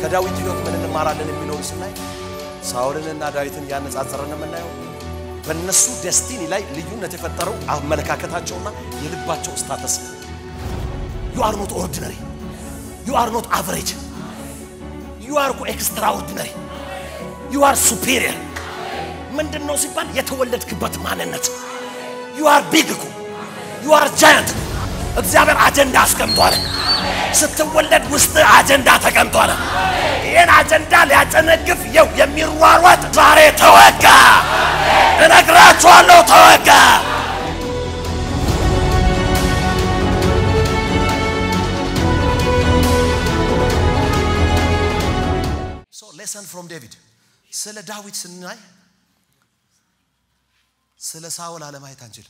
ከዳዊት ሕይወት ምን እንማራለን የሚለውን ስናይ ሳኦልንና ዳዊትን እያነጻጸረን የምናየው በእነሱ ደስቲኒ ላይ ልዩነት የፈጠረው አመለካከታቸውና የልባቸው ስታተስ ዩ አር ኖት ኦርዲነሪ ዩ አር ኖት አቨሬጅ ዩ አር ኤክስትራ ኦርዲነሪ ዩ አር ሱፔሪየር ምንድን ነው ሲባል የተወለድክበት ማንነት ዩ አር ቢግ እኮ ዩ አር ጃያንት እግዚአብሔር አጀንዳ አስቀምጧል። ስትወለድ ውስጥ አጀንዳ ተቀምጧል። ይህን አጀንዳ ሊያጨነግፍ የው የሚሯሯጥ ዛሬ ተወጋ። እነግራችኋለሁ፣ ተወጋ። ሌሰን ፍሮም ዴቪድ ስለ ዳዊት ስናይ ስለ ሳውል አለማየት አንችልም።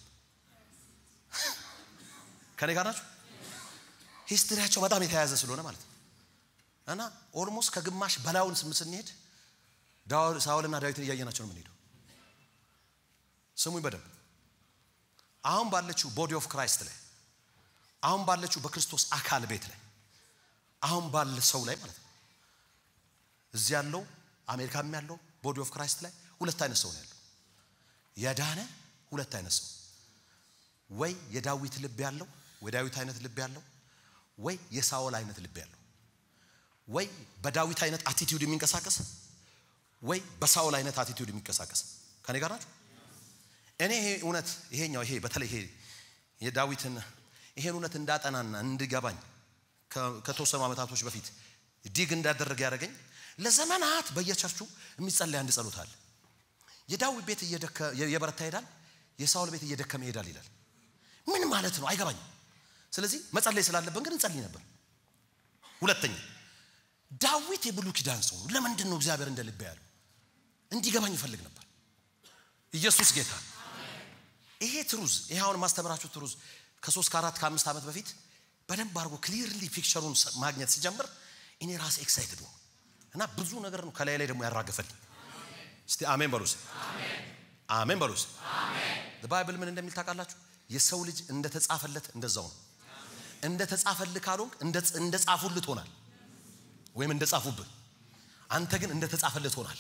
ከኔ ጋር ናችሁ? ሂስትሪያቸው በጣም የተያያዘ ስለሆነ ማለት ነው። እና ኦልሞስት ከግማሽ በላዩን ስም ስንሄድ ሳውልና ዳዊትን እያየናቸው ነው የምንሄደው። ስሙኝ በደንብ አሁን ባለችው ቦዲ ኦፍ ክራይስት ላይ አሁን ባለችው በክርስቶስ አካል ቤት ላይ አሁን ባለ ሰው ላይ ማለት ነው እዚህ ያለው አሜሪካም ያለው ቦዲ ኦፍ ክራይስት ላይ ሁለት አይነት ሰው ነው ያለው። የዳነ ሁለት አይነት ሰው ወይ የዳዊት ልብ ያለው ወይ ዳዊት አይነት ልብ ያለው ወይ የሳኦል አይነት ልብ ያለው ወይ በዳዊት አይነት አቲቲዩድ የሚንቀሳቀስ ወይ በሳኦል አይነት አቲቲዩድ የሚንቀሳቀስ ከኔ ጋር ናቸው። እኔ ይሄ እውነት ይሄኛው ይሄ በተለይ ይሄ የዳዊትን ይሄን እውነት እንዳጠናና እንድገባኝ ከተወሰኑ ዓመታቶች በፊት ዲግ እንዳደረገ ያደረገኝ ለዘመናት በየቸርቹ የሚጸለይ አንድ ጸሎት አለ። የዳዊት ቤት እየበረታ ይሄዳል፣ የሳኦል ቤት እየደከመ ይሄዳል ይላል። ምን ማለት ነው አይገባኝም። ስለዚህ መጸለይ ስላለብን ግን እንጸልይ ነበር። ሁለተኛ ዳዊት የብሉይ ኪዳን ሰው ነው። ለምንድን ነው እግዚአብሔር እንደ ልብ ያለው? እንዲገባኝ ይፈልግ ነበር። ኢየሱስ ጌታ። ይሄ ትሩዝ ይሄ አሁን ማስተምራችሁ ትሩዝ ከሶስት ከአራት ከአምስት ዓመት በፊት በደንብ አድርጎ ክሊርሊ ፒክቸሩን ማግኘት ሲጀምር እኔ ራሴ ኤክሳይትድ ነው እና ብዙ ነገር ነው ከላይ ላይ ደግሞ ያራገፈልኝ። እስቲ አሜን በሉስ፣ አሜን በሉስ። ባይብል ምን እንደሚል ታውቃላችሁ? የሰው ልጅ እንደተጻፈለት እንደዛው ነው። እንደ ተጻፈልህ ካልሆንክ እንደ ጻፉልህ ትሆናል፣ ወይም እንደ ጻፉብህ። አንተ ግን እንደ ተጻፈልህ ትሆናል።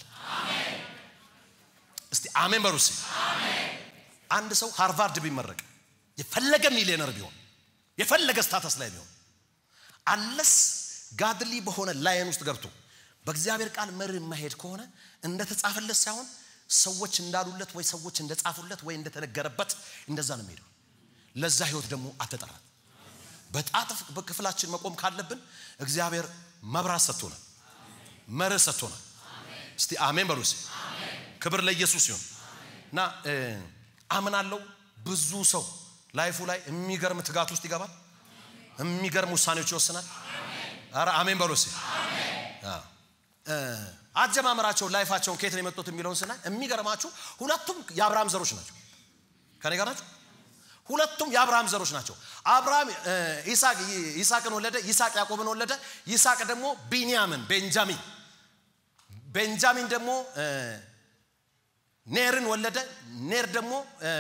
እስቲ አሜን በሉስ። አንድ ሰው ሃርቫርድ ቢመረቅ የፈለገ ሚሊዮነር ቢሆን የፈለገ ስታተስ ላይ ቢሆን አለስ ጋድሊ በሆነ ላይን ውስጥ ገብቶ በእግዚአብሔር ቃል መርህ የማሄድ ከሆነ እንደተጻፈለት ሳይሆን ሰዎች እንዳሉለት ወይ ሰዎች እንደጻፉለት ወይ እንደተነገረበት እንደዛ ነው የሚሄደው። ለዛ ህይወት ደግሞ አልተጠራም። በጣት በክፍላችን መቆም ካለብን እግዚአብሔር መብራት ሰጥቶናል፣ መርህ ሰጥቶናል። እስቲ አሜን በሉ። ክብር ለኢየሱስ ይሁን እና አምናለው ብዙ ሰው ላይፉ ላይ የሚገርም ትጋት ውስጥ ይገባል፣ የሚገርም ውሳኔዎች ይወስናል። ኧረ አሜን በሉ። አጀማመራቸው ላይፋቸውን ከየት ነው የመጡት የሚለውን ስናይ የሚገርማችሁ ሁለቱም የአብርሃም ዘሮች ናቸው። ከኔ ጋር ናቸው። ሁለቱም የአብርሃም ዘሮች ናቸው። አብርሃም ይስሐቅን ወለደ፣ ይስሐቅ ያዕቆብን ወለደ። ይስሐቅ ደግሞ ቢንያምን ቤንጃሚን፣ ቤንጃሚን ደግሞ ኔርን ወለደ። ኔር ደግሞ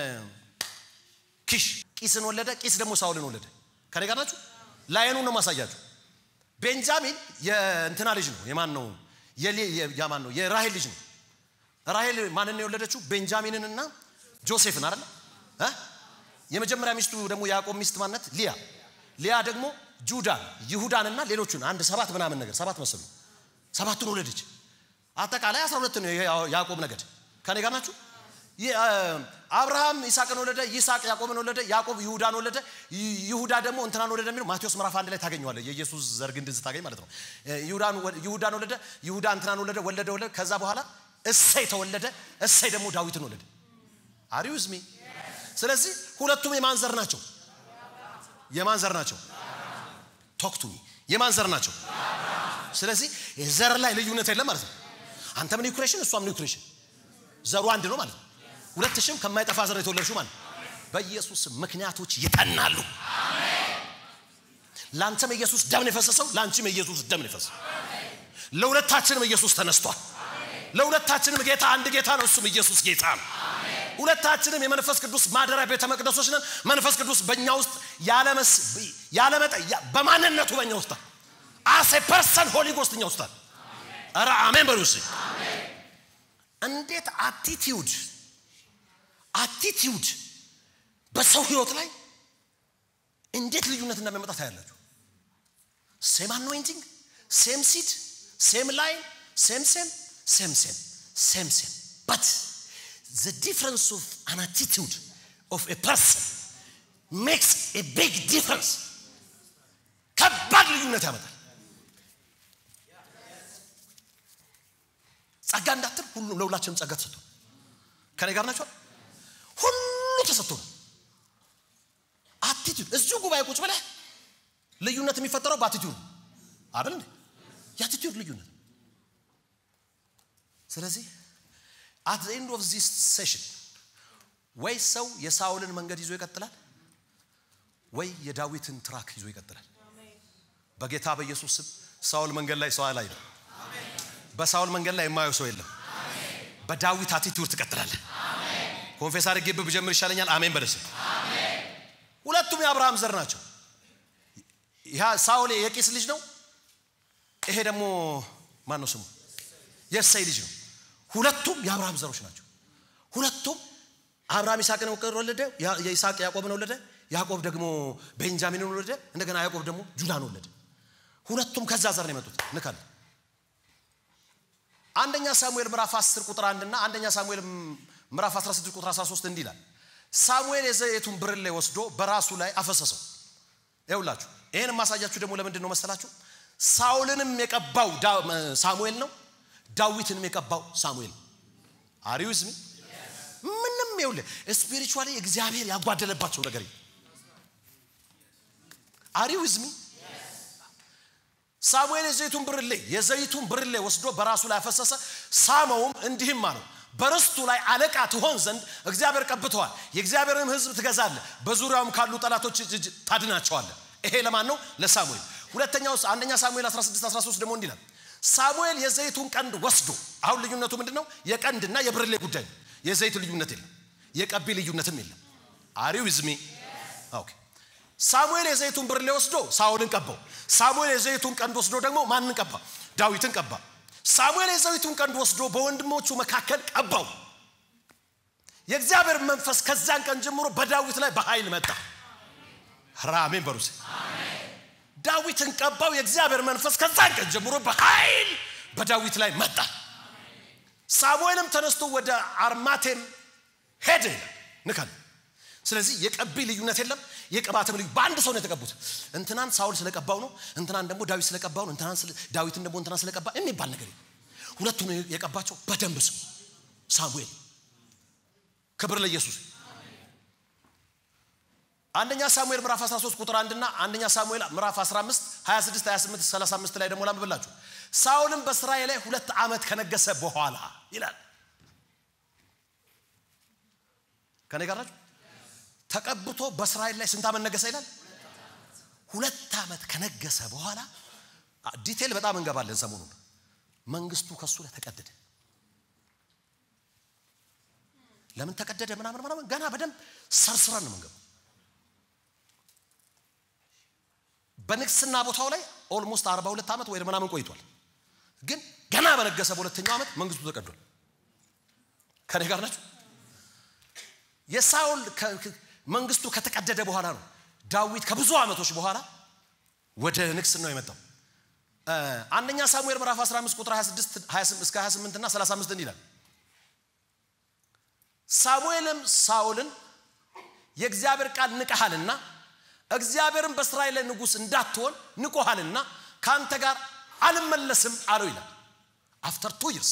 ኪሽ ቂስን ወለደ። ቂስ ደግሞ ሳውልን ወለደ። ከኔ ጋር ናችሁ። ላይኑን ነው ማሳያችሁ። ቤንጃሚን የእንትና ልጅ ነው። የማን ነው? የማን ነው? የራሄል ልጅ ነው። ራሄል ማንን ነው የወለደችው? ቤንጃሚንንና ጆሴፍን አይደለ? የመጀመሪያ ሚስቱ ደግሞ የያዕቆብ ሚስት ማነት? ሊያ። ሊያ ደግሞ ጁዳን፣ ይሁዳንና ሌሎቹን አንድ ሰባት ምናምን ነገር ሰባት መሰሉ ሰባቱን ወለደች። አጠቃላይ አስራ ሁለት ነው የያዕቆብ ነገድ። ከኔ ጋር ናችሁ? አብርሃም ይስሐቅን ወለደ፣ ይስሐቅ ያዕቆብን ወለደ፣ ያዕቆብ ይሁዳን ወለደ፣ ይሁዳ ደግሞ እንትናን ወለደ የሚለው ማቴዎስ ምዕራፍ አንድ ላይ ታገኘዋለህ። የኢየሱስ ዘር ግንድን ስታገኝ ማለት ነው። ይሁዳን ወለደ፣ ይሁዳ እንትናን ወለደ፣ ወለደ ወለደ። ከዛ በኋላ እሰይ ተወለደ፣ እሰይ ደግሞ ዳዊትን ወለደ። አሪዩዝ ሚ ስለዚህ ሁለቱም የማን ዘር ናቸው? የማን ዘር ናቸው? ቶክቱ የማን ዘር ናቸው? ስለዚህ ዘር ላይ ልዩነት የለም ማለት ነው። አንተም ኒው ክሬሽን እሷም ኒው ክሬሽን ዘሩ አንድ ነው ማለት ነው። ሁለት ሽም ከማይጠፋ ዘር የተወለድሽው ማለት ነው። በኢየሱስ ምክንያቶች ይጠናሉ። ለአንተም የኢየሱስ ደም ነው የፈሰሰው፣ ለአንቺም የኢየሱስ ደም ነው የፈሰሰው። ለሁለታችንም ኢየሱስ ተነስቷል። ለሁለታችንም ጌታ አንድ ጌታ ነው፣ እሱም ኢየሱስ ጌታ ነው። ሁለታችንም የመንፈስ ቅዱስ ማደሪያ ቤተ መቅደሶች ነን። መንፈስ ቅዱስ በእኛ ውስጥ ያለመጠ በማንነቱ በእኛ ውስጥ አሴ ፐርሰን ሆሊ ጎስት እኛ ውስጥ ኧረ አሜን በሉ እስኪ። እንዴት አቲቲዩድ አቲቲዩድ በሰው ህይወት ላይ እንዴት ልዩነት እንደሚያመጣ ታያላችሁ። ሴም አኖይንቲንግ፣ ሴም ሲድ፣ ሴም ላይን፣ ሴም ሴም ሴም ሴም ሴም ሴም በት ዘ ዲፍረንስ ኦፍ አን አቲቲዩድ ኦፍ ኤ ፐርሰን ሜክስ ኤ ቢግ ዲፍረንስ ከባድ ልዩነት ያመጣል። ጸጋ እንዳትል ሁሉም ለሁላችንም ጸጋ ተሰጥቶ ከኔ ጋር ናቸዋል። ሁሉ ተሰጥቶ ነው። አቲቲዩድ እዚሁ ጉባኤ ቁጭ ብለህ ልዩነት የሚፈጠረው በአቲቲዩድ ነው አይደል እንዴ? የአቲቲዩድ ልዩነት። ስለዚህ አት ዘ ኤንድ ኦፍ ዚስ ሴሽን ወይ ሰው የሳውልን መንገድ ይዞ ይቀጥላል፣ ወይ የዳዊትን ትራክ ይዞ ይቀጥላል። በጌታ በኢየሱስ ስም ሳውል መንገድ ላይ ሰው ላይ ነው። በሳውል መንገድ ላይ የማየው ሰው የለም። በዳዊት አቲቲዩድ ትቀጥላለህ። ኮንፌስ አድርጌብህ ብጀምር ይሻለኛል። አሜን በደስ ሁለቱም የአብርሃም ዘር ናቸው። ያ ሳውል የቂስ ልጅ ነው። ይሄ ደግሞ ማን ነው ስሙ? የእሰይ ልጅ ነው። ሁለቱም የአብርሃም ዘሮች ናቸው። ሁለቱም አብርሃም ይስሐቅን ወለደ። የይስሐቅ ያዕቆብን ወለደ። ያዕቆብ ደግሞ ቤንጃሚንን ወለደ። እንደገና ያዕቆብ ደግሞ ጁዳን ወለደ። ሁለቱም ከዛ ዘር ነው የመጡት። ንካል አንደኛ ሳሙኤል ምዕራፍ 10 ቁጥር 1 እና አንደኛ ሳሙኤል ምዕራፍ 16 ቁጥር 13 እንዲህ ይላል። ሳሙኤል የዘይቱን ብርሌ ወስዶ በራሱ ላይ አፈሰሰው። ይኸውላችሁ ይህን የማሳያችሁ ደግሞ ለምንድን ነው መሰላችሁ? ሳውልንም የቀባው ሳሙኤል ነው፣ ዳዊትንም የቀባው ሳሙኤል ነው። አሪዩዝሚ ምንም ይኸውልህ ስፒሪቹዋሊ እግዚአብሔር ያጓደለባቸው ነገር አሪዩዝሚ ሳሙኤል የዘይቱን ብርሌ የዘይቱን ብርሌ ወስዶ በራሱ ላይ አፈሰሰ፣ ሳመውም እንዲህም አለው በርስቱ ላይ አለቃ ትሆን ዘንድ እግዚአብሔር ቀብተዋል። የእግዚአብሔርንም ሕዝብ ትገዛለህ፣ በዙሪያውም ካሉ ጠላቶች እጅ ታድናቸዋለህ። ይሄ ለማን ነው? ለሳሙኤል። ሁለተኛው አንደኛ ሳሙኤል 16 13 ደግሞ እንዲህ ይላል ሳሙኤል የዘይቱን ቀንድ ወስዶ አሁን ልዩነቱ ምንድን ነው? የቀንድና የብርሌ ጉዳይ ነው። የዘይት ልዩነት የለም፣ የቀቢ ልዩነትም የለም። አሪው ዝሚ ኦኬ። ሳሙኤል የዘይቱን ብርሌ ወስዶ ሳኦልን ቀባው። ሳሙኤል የዘይቱን ቀንድ ወስዶ ደግሞ ማንን ቀባ? ዳዊትን ቀባ። ሳሙኤል የዘይቱን ቀንድ ወስዶ በወንድሞቹ መካከል ቀባው። የእግዚአብሔር መንፈስ ከዛን ቀን ጀምሮ በዳዊት ላይ በኃይል መጣ። ራሜን በሩሴ ዳዊትን ቀባው። የእግዚአብሔር መንፈስ ከዛን ቀን ጀምሮ በኃይል በዳዊት ላይ መጣ። ሳሙኤልም ተነስቶ ወደ አርማቴም ሄደ ይላል ንካል ስለዚህ የቀቢ ልዩነት የለም፣ የቅባትም ልዩ በአንድ ሰው ነው የተቀቡት። እንትናን ሳውል ስለቀባው ነው፣ እንትናን ደግሞ ዳዊት ስለቀባው ነው፣ እንትናን ዳዊትን ደግሞ እንትናን ስለቀባ የሚባል ነገር የለም። ሁለቱም የቀባቸው በደንብ ስም ሳሙኤል። ክብር ለኢየሱስ። አንደኛ ሳሙኤል ምዕራፍ 13 ቁጥር 1 እና አንደኛ ሳሙኤል ምዕራፍ 15 26 28 35 ላይ ደግሞ ላንብብላችሁ። ሳውልም በእስራኤል ላይ ሁለት ዓመት ከነገሰ በኋላ ይላል። ከኔ ጋር ናችሁ? ተቀብቶ በእስራኤል ላይ ስንት ዓመት ነገሰ ይላል? ሁለት ዓመት ከነገሰ በኋላ ዲቴል በጣም እንገባለን። ሰሞኑን መንግስቱ ከሱ ላይ ተቀደደ። ለምን ተቀደደ? ምናምን ምናምን ገና በደንብ ሰርስረን ነው የምንገባው። በንግስና ቦታው ላይ ኦልሞስት 42 ዓመት ወይ ምናምን ቆይቷል። ግን ገና በነገሰ በሁለተኛው ዓመት መንግስቱ ተቀዷል። ከኔ ጋር ናቸው። የሳውል መንግስቱ ከተቀደደ በኋላ ነው ዳዊት ከብዙ ዓመቶች በኋላ ወደ ንግስናው የመጣው። አንደኛ ሳሙኤል ምዕራፍ 15 ቁጥር 26 እስከ 28 እና 35 እንዲህ ይላል። ሳሙኤልም ሳውልን የእግዚአብሔር ቃል ንቀሃልና እግዚአብሔርን በእስራኤል ላይ ንጉሥ እንዳትሆን ንቆሃልና ከአንተ ጋር አልመለስም አለው ይላል። አፍተር ቱ ይርስ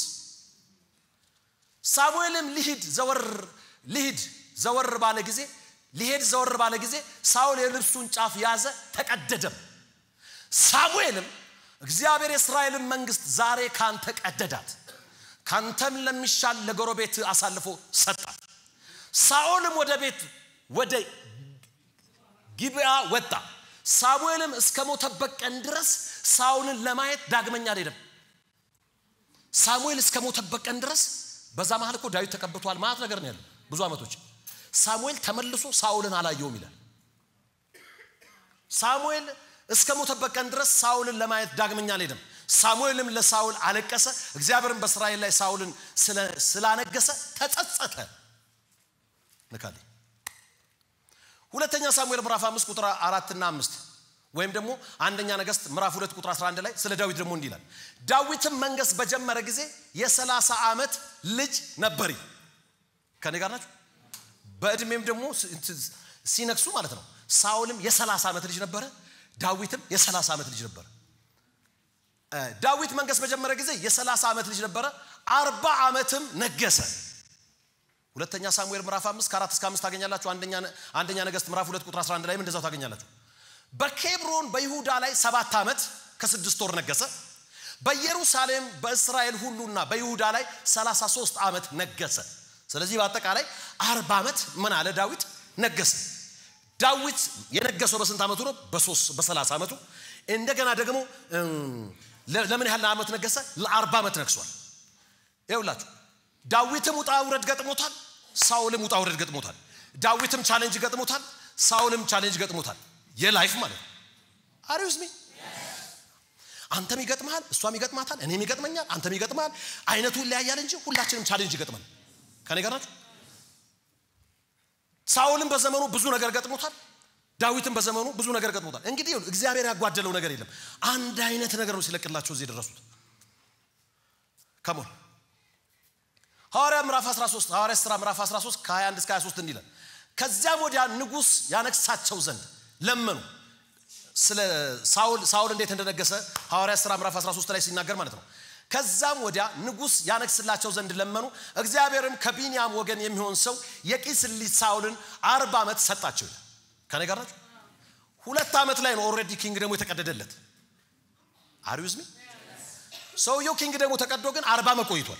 ሳሙኤልም ሊሂድ ዘወር ሊሂድ ዘወር ባለ ጊዜ ሊሄድ ዘወር ባለ ጊዜ ሳውል የልብሱን ጫፍ ያዘ፣ ተቀደደም። ሳሙኤልም እግዚአብሔር የእስራኤልን መንግስት ዛሬ ካንተ ቀደዳት፣ ካንተም ለሚሻል ለጎረቤት አሳልፎ ሰጣት። ሳኦልም ወደ ቤት ወደ ጊብዓ ወጣ። ሳሙኤልም እስከ ሞተበት ቀን ድረስ ሳውልን ለማየት ዳግመኛ አልሄደም። ሳሙኤል እስከ ሞተበት ቀን ድረስ በዛ መሀል እኮ ዳዊት ተቀብቷል ማለት ነገር ነው ያለው ብዙ ዓመቶች ሳሙኤል ተመልሶ ሳውልን አላየውም ይላል። ሳሙኤል እስከ ሞተበት ቀን ድረስ ሳውልን ለማየት ዳግመኛ አልሄደም። ሳሙኤልም ለሳውል አለቀሰ፣ እግዚአብሔርም በእስራኤል ላይ ሳውልን ስላነገሰ ተጸጸተ። ንካልኝ ሁለተኛ ሳሙኤል ምዕራፍ አምስት ቁጥር አራትና አምስት ወይም ደግሞ አንደኛ ነገስት ምዕራፍ ሁለት ቁጥር 11 ላይ ስለ ዳዊት ደግሞ እንዲህ ይላል። ዳዊትም መንገስ በጀመረ ጊዜ የሰላሳ ዓመት ልጅ ነበር። ከኔ ጋር ናቸው። በእድሜም ደግሞ ሲነግሱ ማለት ነው። ሳውልም የሰላሳ ዓመት ልጅ ነበረ፣ ዳዊትም የሰላሳ ዓመት ልጅ ነበረ። ዳዊት መንገስ በጀመረ ጊዜ የሰላሳ ዓመት ልጅ ነበረ፣ አርባ ዓመትም ነገሰ። ሁለተኛ ሳሙኤል ምዕራፍ አምስት ከአራት እስከ አምስት ታገኛላችሁ። አንደኛ ነገስት ምዕራፍ ሁለት ቁጥር 11 ላይም እንደዛው ታገኛላችሁ። በኬብሮን በይሁዳ ላይ ሰባት ዓመት ከስድስት ወር ነገሰ። በኢየሩሳሌም በእስራኤል ሁሉና በይሁዳ ላይ 33 ዓመት ነገሰ። ስለዚህ በአጠቃላይ አርባ ዓመት ምን አለ ዳዊት ነገሰ። ዳዊት የነገሰው በስንት ዓመቱ ነው? በሰላሳ ዓመቱ። እንደገና ደግሞ ለምን ያህል ዓመት ነገሰ? ለአርባ ዓመት ነግሷል። ይኸውላችሁ ዳዊትም ውጣ ውረድ ገጥሞታል፣ ሳውልም ውጣ ውረድ ገጥሞታል። ዳዊትም ቻሌንጅ ገጥሞታል፣ ሳውልም ቻሌንጅ ገጥሞታል። የላይፍ ማለት ነው። አሪውስ ሚ አንተም ይገጥመሃል፣ እሷም ይገጥማታል፣ እኔም ይገጥመኛል፣ አንተም ይገጥመሃል። አይነቱ ይለያያል እንጂ ሁላችንም ቻሌንጅ ይገጥመን። ከኔ ጋር ናችሁ? ሳውልም በዘመኑ ብዙ ነገር ገጥሞታል፣ ዳዊትም በዘመኑ ብዙ ነገር ገጥሞታል። እንግዲህ እግዚአብሔር ያጓደለው ነገር የለም። አንድ አይነት ነገር ነው ሲለቅላቸው እዚህ የደረሱት። ከሞን ሐዋርያ ምዕራፍ 13 ሐዋርያ ሥራ ምዕራፍ 13 ከ21 እስከ 23 እንዲለን ከዚያም ወዲያ ንጉሥ ያነግሳቸው ዘንድ ለመኑ። ስለ ሳውል ሳውል እንዴት እንደነገሰ ሐዋርያ ሥራ ምዕራፍ 13 ላይ ሲናገር ማለት ነው። ከዛም ወዲያ ንጉሥ ያነግስላቸው ዘንድ ለመኑ። እግዚአብሔርም ከቢንያም ወገን የሚሆን ሰው የቂስ ልጅ ሳውልን አርባ ዓመት ሰጣቸው ይላል። ከኔ ጋር ናቸው። ሁለት ዓመት ላይ ነው ኦልሬዲ ኪንግ ደግሞ የተቀደደለት። አሪዩዝሚ ሰውየው ኪንግ ደግሞ ተቀዶ ግን አርባ ዓመት ቆይቷል።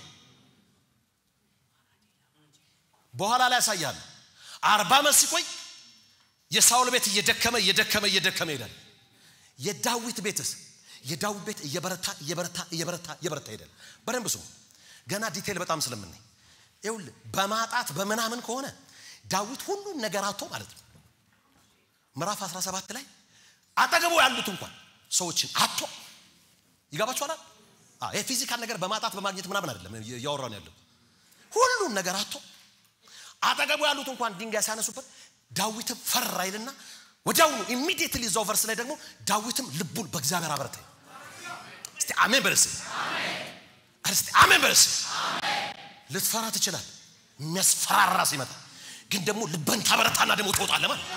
በኋላ ላይ ያሳያል። አርባ ዓመት ሲቆይ የሳውል ቤት እየደከመ እየደከመ እየደከመ ይሄዳል። የዳዊት ቤትስ የዳዊት ቤት እየበረታ እየበረታ እየበረታ እየበረታ ይሄዳል። በደንብ ስሙ። ገና ዲቴል በጣም ስለምናይ ይኸውልህ፣ በማጣት በምናምን ከሆነ ዳዊት ሁሉን ነገር አጥቶ ማለት ነው። ምዕራፍ 17 ላይ አጠገቡ ያሉት እንኳን ሰዎችን አጥቶ ይገባችኋል። የፊዚካል ነገር በማጣት በማግኘት ምናምን አይደለም እያወራን ያለው ሁሉን ነገር አጥቶ አጠገቡ ያሉት እንኳን ድንጋይ ሲያነሱበት ዳዊትም ፈራ ይልና ወዲያውኑ ኢሚዲየትሊ እዛው ቨርስ ላይ ደግሞ ዳዊትም ልቡን በእግዚአብሔር አበረታ። እስቲ አሜን በርስ እስቲ አሜን በርስ ልትፈራ ትችላል። የሚያስፈራራ ሲመጣ ግን ደግሞ ልበን ታበረታና ደግሞ ትወጣለህ ማለት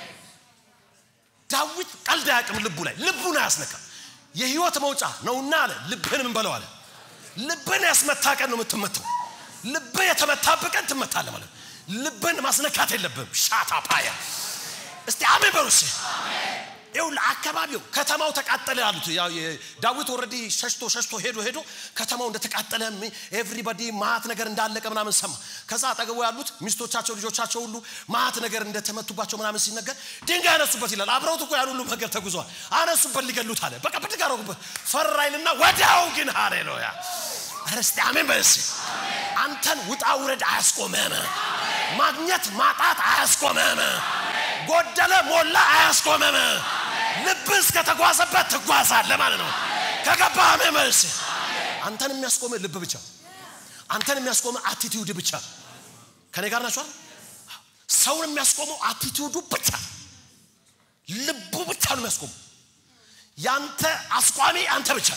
ዳዊት ቀልድ አያውቅም። ልቡ ላይ ልቡን አያስነካም። የህይወት መውጫ ነውና አለ ልብህን ምን በለው አለ። ልብን ያስመታ ቀን ነው የምትመታው። ልብህ የተመታብህ ቀን ትመታለህ ማለት ልብን ማስነካት የለብህም። ሻታ ፓያ እስቲ አሜን በሩስ ይኸውልህ አካባቢው ከተማው ተቃጠለ ያሉት ዳዊት ኦልሬዲ ሸሽቶ ሸሽቶ ሄዶ ሄዶ ከተማው እንደተቃጠለ ኤቭሪባዲ ማት ነገር እንዳለቀ ምናምን ሰማ። ከዛ አጠገቡ ያሉት ሚስቶቻቸው፣ ልጆቻቸው ሁሉ ማት ነገር እንደተመቱባቸው ምናምን ሲነገር ድንጋይ አነሱበት ይላል። አብረውት እኮ ያን ሁሉ መንገድ ተጉዘዋል። አነሱበት ሊገሉት አለ። በቃ ብድግ አደረጉበት። ፈራይልና ወዲያው ግን ሃሌሉያ እስቲ አሜን በስ አንተን ውጣ ውረድ አያስቆመም። ማግኘት ማጣት አያስቆመም። ጎደለ ሞላ አያስቆመም። ልብ እስከተጓዘበት ትጓዛለህ ማለት ነው። ከገባ አሜን መልስ አንተን የሚያስቆመ ልብ ብቻ፣ አንተን የሚያስቆመ አቲቲዩድ ብቻ። ከኔ ጋር ናቸዋል። ሰውን የሚያስቆመው አቲቲዩዱ ብቻ፣ ልቡ ብቻ ነው የሚያስቆመው። ያንተ አስቋሚ አንተ ብቻ።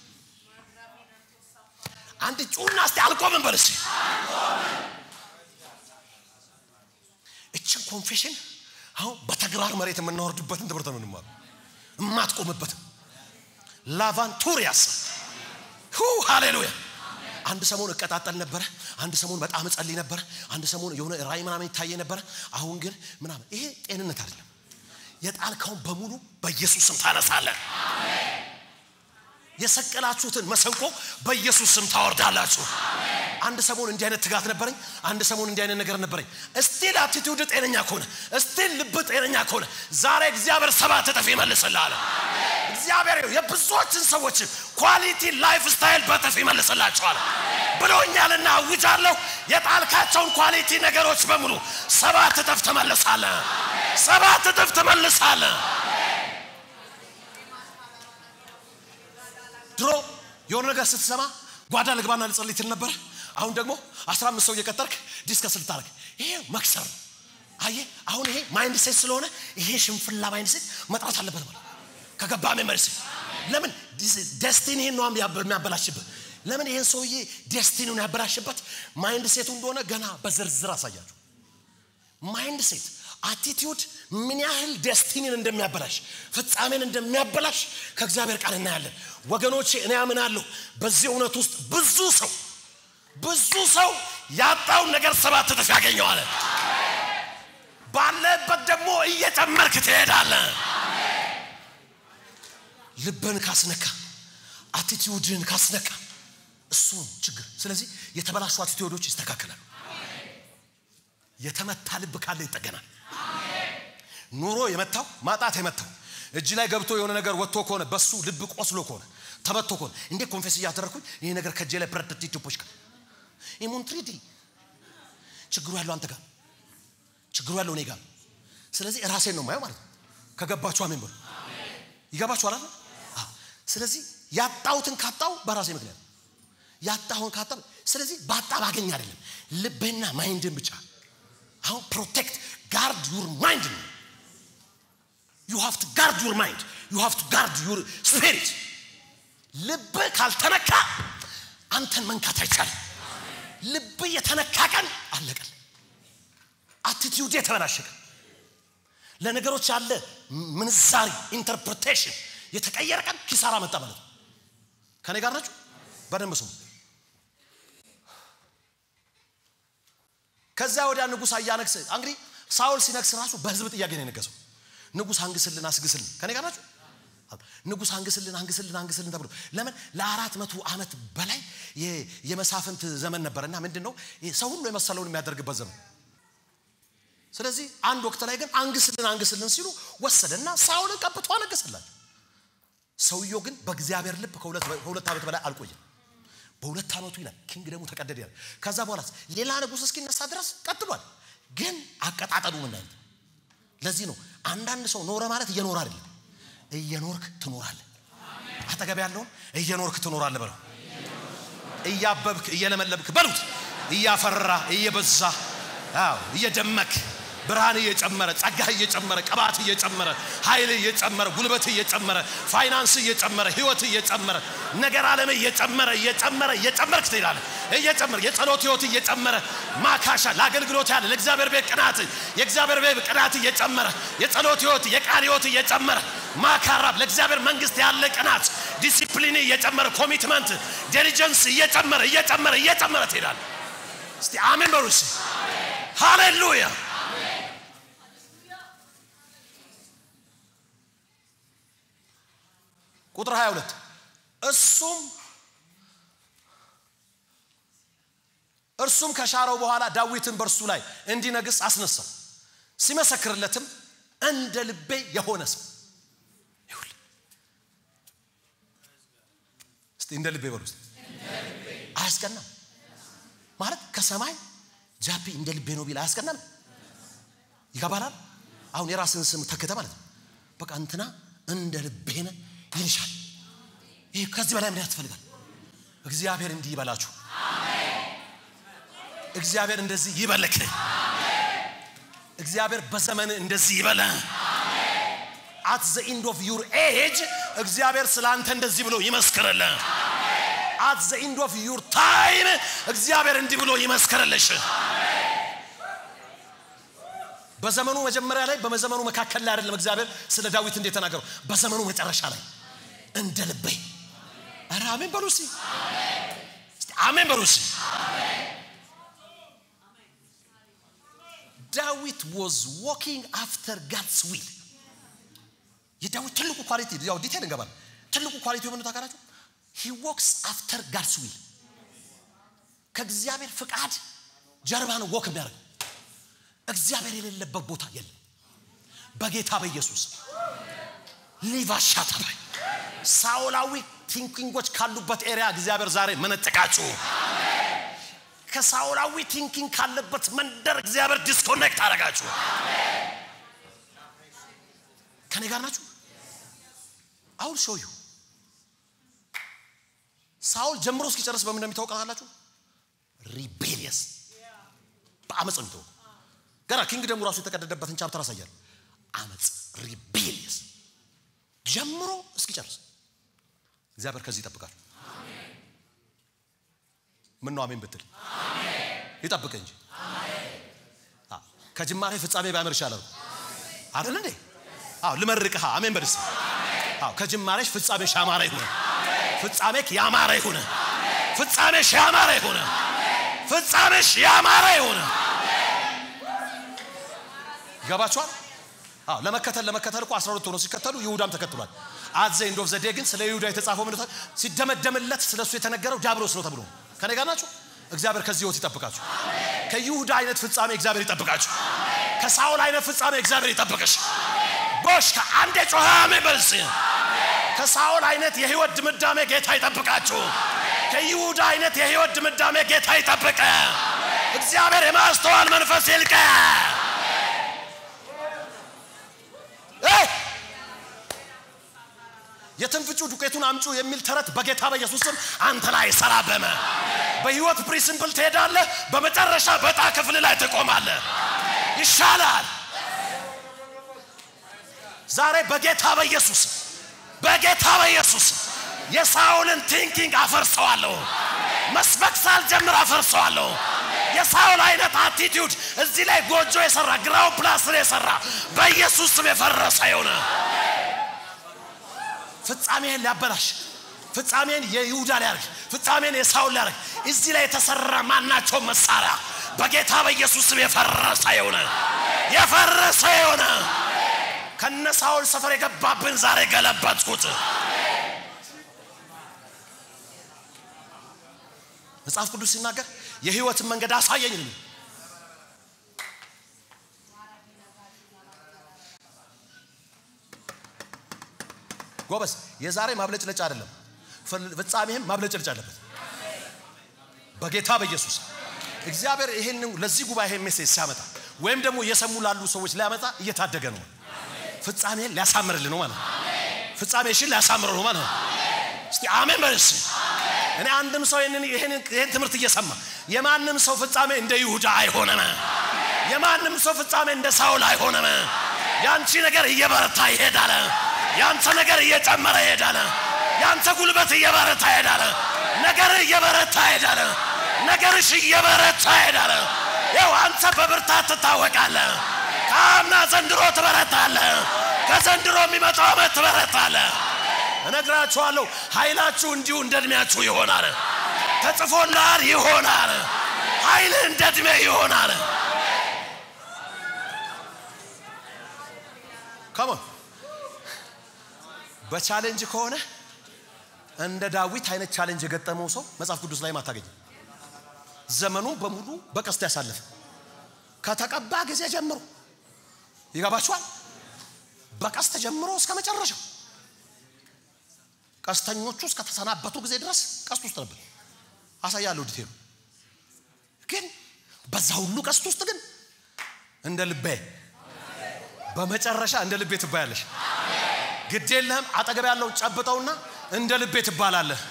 አንድ ጩና እስቲ አልቆምም በል እስቲ እችን ኮንፌሽን አሁን በተግባር መሬት የምናወርድበትን ትምህርት ነው እንማሩ። የማትቆምበትም ላቫንቱሪያስ ሁ ሃሌሉያ። አንድ ሰሞን እቀጣጠል ነበረ። አንድ ሰሞን በጣም እጸልይ ነበረ። አንድ ሰሞን የሆነ ራእይ ምናምን ይታየ ነበረ። አሁን ግን ምናምን ይሄ ጤንነት አይደለም። የጣልከውን በሙሉ በኢየሱስ ስም ታነሳለህ። የሰቀላችሁትን መሰንቆ በኢየሱስ ስም ታወርዳላችሁ። አንድ ሰሞን እንዲህ አይነት ትጋት ነበረኝ። አንድ ሰሞን እንዲህ አይነት ነገር ነበረኝ። እስቲል አቲቲዩድ ጤነኛ ከሆነ እስቲል ልብ ጤነኛ ከሆነ ዛሬ እግዚአብሔር ሰባት እጥፍ ይመልስልሃል። እግዚአብሔር የብዙዎችን ሰዎች ኳሊቲ ላይፍ ስታይል በእጥፍ ይመልስላቸዋል ብሎኛልና አውጃለሁ። የጣልካቸውን ኳሊቲ ነገሮች በሙሉ ሰባት እጥፍ ትመልሳለህ። ሰባት እጥፍ ትመልሳለህ። ድሮ የሆነ ነገር ስትሰማ ጓዳ ልግባና ልጸልይ ትል ነበረ። አሁን ደግሞ አስራ አምስት ሰው እየቀጠርክ ዲስከስ ልታደርግ ይሄ መክሰር ነው። አየህ አሁን ይሄ ማይንድ ሴት ስለሆነ ይሄ ሽንፍላ ማይንድ ሴት መጥራት አለበት ማለት ከገባ ሜሞሪ ሴት ለምን ደስቲኒህን ነው የሚያበላሽብህ ለምን ይህን ሰውዬ ደስቲኒውን ያበላሽበት ማይንድ ሴቱ እንደሆነ ገና በዝርዝር አሳያችሁ ማይንድ ሴት አቲቲዩድ ምን ያህል ደስቲኒን እንደሚያበላሽ ፍጻሜን እንደሚያበላሽ ከእግዚአብሔር ቃል እናያለን ወገኖቼ እኔ አምናለሁ በዚህ እውነት ውስጥ ብዙ ሰው ብዙ ሰው ያጣውን ነገር ሰባት እጥፍ ያገኘዋል ባለበት ደግሞ እየጨመርክ ትሄዳለህ ልብን ካስነካ አቲቲዩድን ካስነካ እሱ ችግር ስለዚህ የተበላሹ አቲቲዩዶች ይስተካከላሉ የተመታ ልብ ካለ ይጠገናል ኑሮ የመታው ማጣት የመታው እጅ ላይ ገብቶ የሆነ ነገር ወጥቶ ከሆነ በሱ ልብ ቆስሎ ከሆነ ተመቶ ከሆነ እንዴ ኮንፌስ እያደረግኩኝ ይህ ነገር ከእጄ ላይ ፕረደት ኢትዮፖች ጋር ኢሙንትሪዲ ችግሩ ያለው አንተ ጋር ችግሩ ያለው እኔ ጋር ስለዚህ ራሴን ነው ማየው ማለት ነው ከገባችሁ አሜን በሉ ይገባችሁ አላለ ስለዚህ ያጣሁትን ካጣው በራሴ ምክንያት ያጣሁን ካጣው ስለዚህ ባጣ ባገኝ አይደለም ልብህና ማይንድን ብቻ አሁን ፕሮቴክት ጋርድ ዩር ማይንድ ነው ዩ ሃቭ ቱ ጋርድ ዩር ማይንድ ዩ ሃቭ ቱ ጋርድ ዩር ስፒሪት ልብ ካልተነካ አንተን መንካት አይቻልም ልብ የተነካ ቀን አለቀል አቲቲዩድ የተበላሸቀ ለነገሮች ያለ ምንዛሪ ኢንተርፕሬቴሽን የተቀየረ ቀን ኪሳራ መጣ ማለት ነው ከኔ ጋር ናችሁ በደንብ ስሙ ከዛ ወዲያ ንጉሥ አያነግስ እንግዲህ ሳውል ሲነግስ ራሱ በህዝብ ጥያቄ ነው የነገሰው ንጉሥ አንግስልን አስግስልን ከኔ ጋር ናችሁ ንጉሥ አንግስልን አንግስልን አንግስልን ተብሎ ለምን ለአራት መቶ ዓመት በላይ የመሳፍንት ዘመን ነበር እና ምንድን ነው ሰው ሁሉ የመሰለውን የሚያደርግበት ዘመን ስለዚህ አንድ ወቅት ላይ ግን አንግስልን አንግስልን ሲሉ ወሰደና ሳውልን ቀብቶ አነገሰላቸው ሰውየው ግን በእግዚአብሔር ልብ ከሁለት ዓመት በላይ አልቆየም በሁለት ዓመቱ ይላል ኪንግ ደግሞ ተቀደደ ያለ ከዛ በኋላ ሌላ ንጉሥ እስኪነሳ ድረስ ቀጥሏል ግን አቀጣጠሉ ምን አይነት ለዚህ ነው አንዳንድ ሰው ኖረ ማለት እየኖረ አይደለም እየኖርክ ትኖራለህ አጠገብ ያለውን እየኖርክ ትኖራለህ በለው እያበብክ እየለመለብክ በሉት እያፈራ እየበዛ እየደመክ ብርሃን እየጨመረ ጸጋህ እየጨመረ ቅባት እየጨመረ ኃይል እየጨመረ ጉልበት እየጨመረ ፋይናንስ እየጨመረ ህይወት እየጨመረ ነገር ዓለም እየጨመረ እየጨመረ እየጨመርክ ትሄዳለህ እየጨመረ የጸሎት ህይወት እየጨመረ ማካሻ ለአገልግሎት ያለ ለእግዚአብሔር ቤት ቅናት የእግዚአብሔር ቤት ቅናት እየጨመረ የጸሎት ህይወት የቃል ህይወት እየጨመረ ማካራብ ለእግዚአብሔር መንግስት ያለ ቅናት ዲሲፕሊን እየጨመረ ኮሚትመንት ዲሊጀንስ እየጨመረ እየጨመረ እየጨመረ ትሄዳለህ እስቲ አሜን በሉ ሃሌሉያ ቁጥር 22 እሱም እርሱም ከሻረው በኋላ ዳዊትን በእርሱ ላይ እንዲነግስ አስነሳው ሲመሰክርለትም እንደ ልቤ የሆነ ሰው ይሁን እስቲ እንደ ልቤ በሉ አያስቀናም ማለት ከሰማይ ጃፒ እንደ ልቤ ነው ቢል አያስቀናም ይገባላል አሁን የራስን ስም ተክተ ማለት ነው በቃ እንትና እንደ ልቤ ነ ይልሻል ይህ ከዚህ በላይ ምን ያስፈልጋል እግዚአብሔር እንዲህ ይበላችሁ እግዚአብሔር እንደዚህ ይበልክ እግዚአብሔር በዘመን እንደዚህ ይበለ አት ዘ ኢንድ ኦፍ ዩር ኤጅ እግዚአብሔር ስለ አንተ እንደዚህ ብሎ ይመስክርል አት ዘ ኢንድ ኦፍ ዩር ታይም እግዚአብሔር እንዲህ ብሎ ይመስክርልሽ በዘመኑ መጀመሪያ ላይ በዘመኑ መካከል ላይ አይደለም እግዚአብሔር ስለ ዳዊት እንዴት ተናገረው በዘመኑ መጨረሻ ላይ እንደ ልቤ ኧረ አሜን በሉ እስቲ አሜን በሉ እስቲ ዳዊት ዋዝ ዋኪንግ አፍተር ጋድስ ዊል የዳዊት ትልቁ ኳሊቲ ያው ዲቴል እንገባል ትልቁ ኳሊቲ የሆነ ታውቃላችሁ ሂ ወክስ አፍተር ጋድስ ዊል ከእግዚአብሔር ፍቃድ ጀርባ ነው ወክ የሚያደርገው እግዚአብሔር የሌለበት ቦታ የለም በጌታ በኢየሱስ ሊቫሻታባይ ሳውላዊ ቲንኪንጎች ካሉበት ኤሪያ እግዚአብሔር ዛሬ መነጠቃችሁ ከሳውላዊ ቲንኪንግ ካለበት መንደር እግዚአብሔር ዲስኮኔክት አረጋችሁ ከኔ ጋር ናችሁ አሁን ሾዩ ሳውል ጀምሮ እስኪጨርስ በምን እንደሚታወቅ ታውቃላችሁ? ሪቤሊየስ በአመፅ ነው የሚታወቀው። ገና ኪንግደሙ ራሱ የተቀደደበትን ቻፕተር አሳያል። አመፅ ሪቤሊየስ ጀምሮ እስኪጨርስ እግዚአብሔር ከዚህ ይጠብቃል። ምን ነው አሜን ብትል ይጠብቅ እንጂ አዎ፣ ከጅማሬ ፍጻሜ ባያምር ይሻላል አይደል እንዴ? አዎ ልመርቅህ። አሜን በልስ። አዎ ከጅማሬሽ ፍጻሜሽ ያማረ ይሁን። ፍጻሜክ ያማረ ይሁን። ፍጻሜሽ ያማረ ይሁን። ፍጻሜሽ ያማረ ይሁን። ይገባችኋል? አዎ ለመከተል ለመከተል እኮ 12 ሆነው ሲከተሉ ይሁዳም ተከትሏል። አዘ ኢንድ ኦፍ ዘ ዴይ ግን ስለ ይሁዳ የተጻፈው ምን ነው? ሲደመደምለት ስለሱ የተነገረው ዲያብሎስ ነው ተብሎ ከኔ ጋር ናችሁ? እግዚአብሔር ከዚህ ህይወት ይጠብቃችሁ። ከይሁዳ አይነት ፍጻሜ እግዚአብሔር ይጠብቃችሁ። ከሳውል አይነት ፍጻሜ እግዚአብሔር ይጠብቅሽ። ቦሽ ከአንድ የጮኸ አሜን በልስ። ከሳውል አይነት የህይወት ድምዳሜ ጌታ ይጠብቃችሁ። ከይሁዳ አይነት የህይወት ድምዳሜ ጌታ ይጠብቀ። እግዚአብሔር የማስተዋል መንፈስ ይልቀ። እ! የትንፍጩ ዱቄቱን አምጩ የሚል ተረት በጌታ በኢየሱስ ስም አንተ ላይ ሰራበመ። በህይወት ፕሪንሲፕል ትሄዳለህ፣ በመጨረሻ በዕጣ ክፍል ላይ ትቆማለህ። ይሻላል። ዛሬ በጌታ በኢየሱስ በጌታ በኢየሱስ የሳውልን ቲንኪንግ አፈርሰዋለሁ። መስበክ ሳልጀምር አፈርሰዋለሁ። የሳውል አይነት አቲቲዩድ እዚህ ላይ ጎጆ የሰራ ግራውን ፕላስር የሰራ በኢየሱስ ስም የፈረሰ የሆነ ፍጻሜን ሊያበላሽ ፍጻሜን የይሁዳ ሊያርግ ፍጻሜን የሳውል ሊያርግ እዚህ ላይ የተሰራ ማናቸው መሳሪያ በጌታ በኢየሱስ ስም የፈረሰ የሆነ የፈረሰ የሆነ ከነ ሳውል ሰፈር የገባብን ዛሬ ገለበጥኩት። መጽሐፍ ቅዱስ ሲናገር የህይወትን መንገድ አሳየኝ ነው። ጎበዝ፣ የዛሬ ማብለጭለጭ አይደለም፣ ፍጻሜህም ማብለጭለጭ አለበት። በጌታ በኢየሱስ እግዚአብሔር ይሄን ለዚህ ጉባኤ ይሄን ሜሴጅ ሲያመጣ ወይም ደግሞ እየሰሙ ላሉ ሰዎች ሊያመጣ እየታደገ ነው። ፍጻሜን ሊያሳምርልን ነው ማለት ነው። ፍጻሜሽን ሊያሳምር ነው ማለት ነው። እስቲ አሜን በልስ። እኔ አንድም ሰው ይህንን ይህን ትምህርት እየሰማ የማንም ሰው ፍጻሜ እንደ ይሁዳ አይሆንም። የማንም ሰው ፍጻሜ እንደ ሳውል አይሆንም። ያንቺ ነገር እየበረታ ይሄዳል። ያንተ ነገር እየጨመረ ይሄዳል። ያንተ ጉልበት እየበረታ ይሄዳል። ነገር እየበረታ ይሄዳል። ነገርሽ እየበረታ ይሄዳል። ያው አንተ በብርታት ትታወቃለህ። ከአምና ዘንድሮ ትበረታለህ። ከዘንድሮ የሚመጣው ዓመት ትበረታለህ። እነግራችኋለሁ ኃይላችሁ እንዲሁ እንደ ዕድሜያችሁ ይሆናል። ተጽፎልሃል ይሆናል። ኃይልህ እንደ ዕድሜ ይሆናል። ከሞን በቻሌንጅ ከሆነ እንደ ዳዊት አይነት ቻሌንጅ የገጠመው ሰው መጽሐፍ ቅዱስ ላይ አታገኝም። ዘመኑን በሙሉ በቀስት ያሳለፈ ከተቀባ ጊዜ ጀምሮ ይገባችኋል። በቀስት ጀምሮ እስከ መጨረሻው ቀስተኞቹ እስከተሰናበቱ ጊዜ ድረስ ቀስት ውስጥ ነበር። አሳያለሁ ዲቴሉ። ግን በዛ ሁሉ ቀስት ውስጥ ግን እንደ ልቤ በመጨረሻ እንደ ልቤ ትባያለሽ። ግድ የለህም። አጠገብ ያለውን ጨብጠውና እንደ ልቤ ትባላለህ።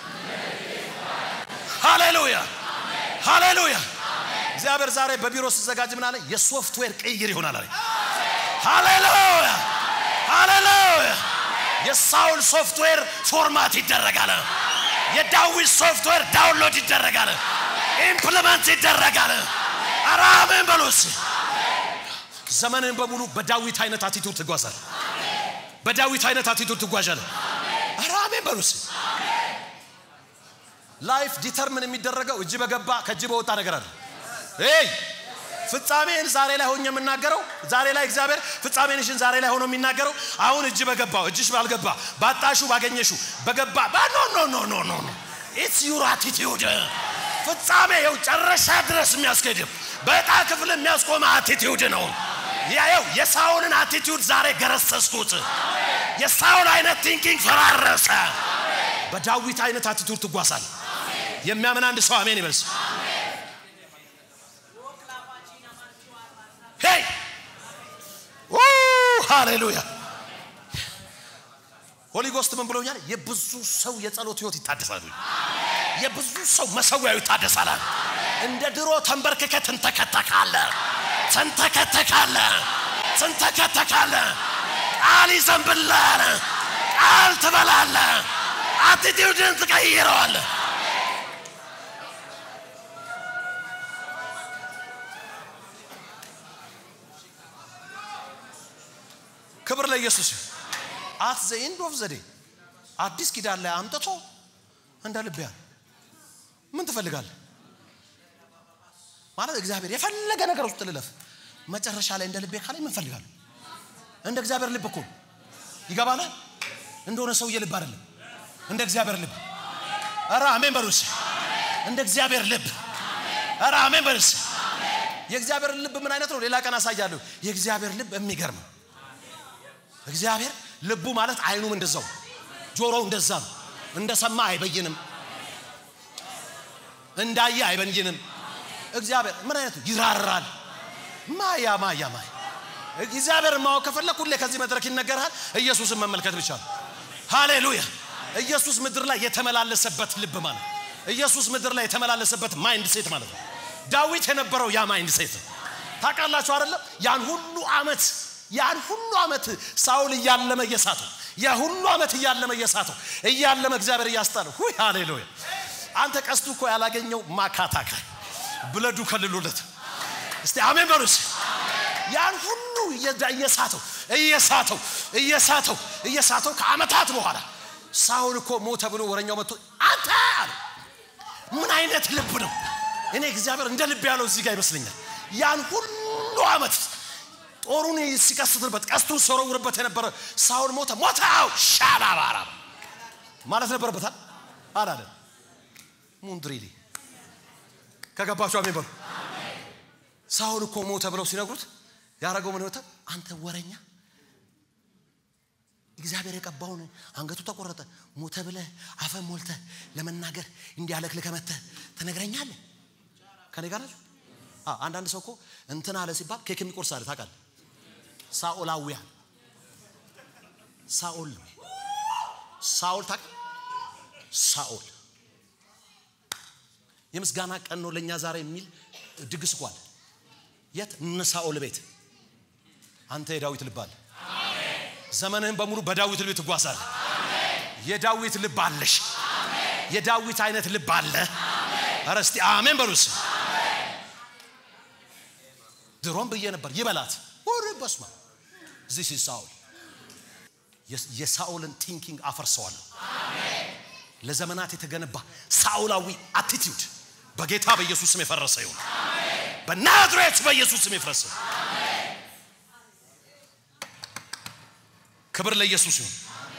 ሃሌሉያ ሃሌሉያ። እግዚአብሔር ዛሬ በቢሮ ሲዘጋጅ ምን አለ? የሶፍትዌር ቅይር ይሆናል አለ። ሃሌሉያ ሃሌሉያ። የሳውል ሶፍትዌር ፎርማት ይደረጋል። የዳዊት ሶፍትዌር ዳውንሎድ ይደረጋል፣ ኢምፕሊመንት ይደረጋል። ኧረ አሜን በሉስ። ዘመንን በሙሉ በዳዊት አይነት አቲቱድ ትጓዛል። በዳዊት አይነት አቲቱድ ትጓዣል። ኧረ አሜን በሉስ። ላይፍ ዲተርምን የሚደረገው እጅ በገባ ከእጅ በወጣ ነገር አለ። ይ ፍጻሜን ዛሬ ላይ ሆኜ የምናገረው ዛሬ ላይ እግዚአብሔር ፍጻሜንሽን ዛሬ ላይ ሆኖ የሚናገረው አሁን እጅ በገባው እጅሽ ባልገባ ባጣሹ ባገኘሹ በገባ ኖ ኖ ኖ ኖ ኖ ኖ ኢትስ ዩር አቲቲዩድ ፍጻሜ የው ጨረሻ ድረስ የሚያስኬድ በዕጣ ክፍል የሚያስቆመ አቲቲዩድ ነው። ያየው የሳውልን አቲቲዩድ ዛሬ ገረሰስኩት። የሳውል አይነት ቲንኪንግ ፈራረሰ። በዳዊት አይነት አቲቱድ ትጓሳል። የሚያምን አንድ ሰው አሜን ይበልስ። ሄይ ሃሌሉያ። ሆሊ ጎስት ምን ብሎኛል? የብዙ ሰው የጸሎት ህይወት ይታደሳል። የብዙ ሰው መሰዊያው ይታደሳል። እንደ ድሮ ተንበርክከ ትንተከተካለ ትንተከተካለ ትንተከተካለ ቃል ይዘንብላል። ቃል ትበላለ። አቲቲዩድን ትቀይረዋለ። ክብር ለኢየሱስ ይሁን። አት ዘ ኤንድ ኦፍ ዘዴ አዲስ ኪዳን ላይ አምጥቶ እንደ ልብ ያለ ምን ትፈልጋለህ ማለት እግዚአብሔር የፈለገ ነገር ውስጥ ልለፍ መጨረሻ ላይ እንደ ልቤ ካላይ ምን ፈልጋለሁ? እንደ እግዚአብሔር ልብ እኮ ይገባናል። እንደሆነ ሰውዬ ልብ አይደለም፣ እንደ እግዚአብሔር ልብ። ኧረ አሜን በሉስ። እንደ እግዚአብሔር ልብ። ኧረ አሜን በሉስ። የእግዚአብሔር ልብ ምን አይነት ነው? ሌላ ቀን አሳያለሁ። የእግዚአብሔር ልብ የሚገርም እግዚአብሔር ልቡ ማለት አይኑም እንደዛው ጆሮው እንደዛ ነው። እንደሰማ አይበይንም፣ እንዳየ አይበይንም። እግዚአብሔር ምን አይነት ይራራል። ማያ ማያ ማያ እግዚአብሔር ማወቅ ከፈለክ ሁሌ ከዚህ መድረክ ይነገርሃል። ኢየሱስን መመልከት ብቻ ነው። ሃሌሉያ! ኢየሱስ ምድር ላይ የተመላለሰበት ልብ ማለት ኢየሱስ ምድር ላይ የተመላለሰበት ማይንድ ሴት ማለት ነው። ዳዊት የነበረው ያ ማይንድ ሴት ነው። ታውቃላችሁ አይደለም? ያን ሁሉ አመት ያን ሁሉ አመት ሳውል እያለመ እየሳተው ያ ሁሉ አመት እያለመ እየሳተው እያለመ እግዚአብሔር እያስጣለው ሁይ ሃሌሉያ! አንተ ቀስቱ እኮ ያላገኘው ማካታካ ብለዱ ከልሎለት እስቲ አሜን በሉስ። ያን ሁሉ እየሳተው እየሳተው እየሳተው እየሳተው ከአመታት በኋላ ሳውል እኮ ሞተ ብሎ ወረኛው መጥቶ አንተ አለ። ምን አይነት ልብ ነው? እኔ እግዚአብሔር እንደ ልብ ያለው እዚህ ጋር ይመስለኛል። ያን ሁሉ አመት ጦሩን ሲቀስትበት ቀስቱን ሲወረውርበት የነበረ ሳውል ሞተ ሞተ አው ሻባባራ ማለት ነበረበታል አላለም። ሙንድሪሊ ከገባችሁ አሜን በሉ። ሳውል እኮ ሞተ ብለው ሲነግሩት ያደረገው ምን ይወጣ? አንተ ወረኛ፣ እግዚአብሔር የቀባውን አንገቱ ተቆረጠ ሞተ ብለህ አፈን ሞልተህ ለመናገር እንዲያለክልከ መተህ ትነግረኛለህ? ከኔ ጋር ናችሁ? አንዳንድ ሰው እኮ እንትን አለ ሲባል ኬክ የሚቆርስ አለ ታውቃለህ? ሳኦላውያን ሳኦል ነው ሳኦል ታውቃለህ? ሳኦል የምስጋና ቀን ነው ለእኛ ዛሬ የሚል ድግስ እኮ አለ። የት? እነ ሳኦል ቤት። አንተ የዳዊት ልብ አለ። ዘመንህን በሙሉ በዳዊት ልብ ትጓዛለህ። የዳዊት ልብ አለሽ። የዳዊት አይነት ልብ አለ። ኧረ እስቲ አሜን በሉስ። ድሮም ብዬ ነበር ይበላት ወሬ በስማ ዚስ ኢዝ ሳኦል። የሳኦልን ቲንኪንግ አፈርሰዋለሁ። ለዘመናት የተገነባ ሳኦላዊ አቲቲዩድ በጌታ በኢየሱስ ስም የፈረሰ ይሁን። በናዝሬት በኢየሱስ ስም የፈረሰ ክብር ለኢየሱስ ይሁን።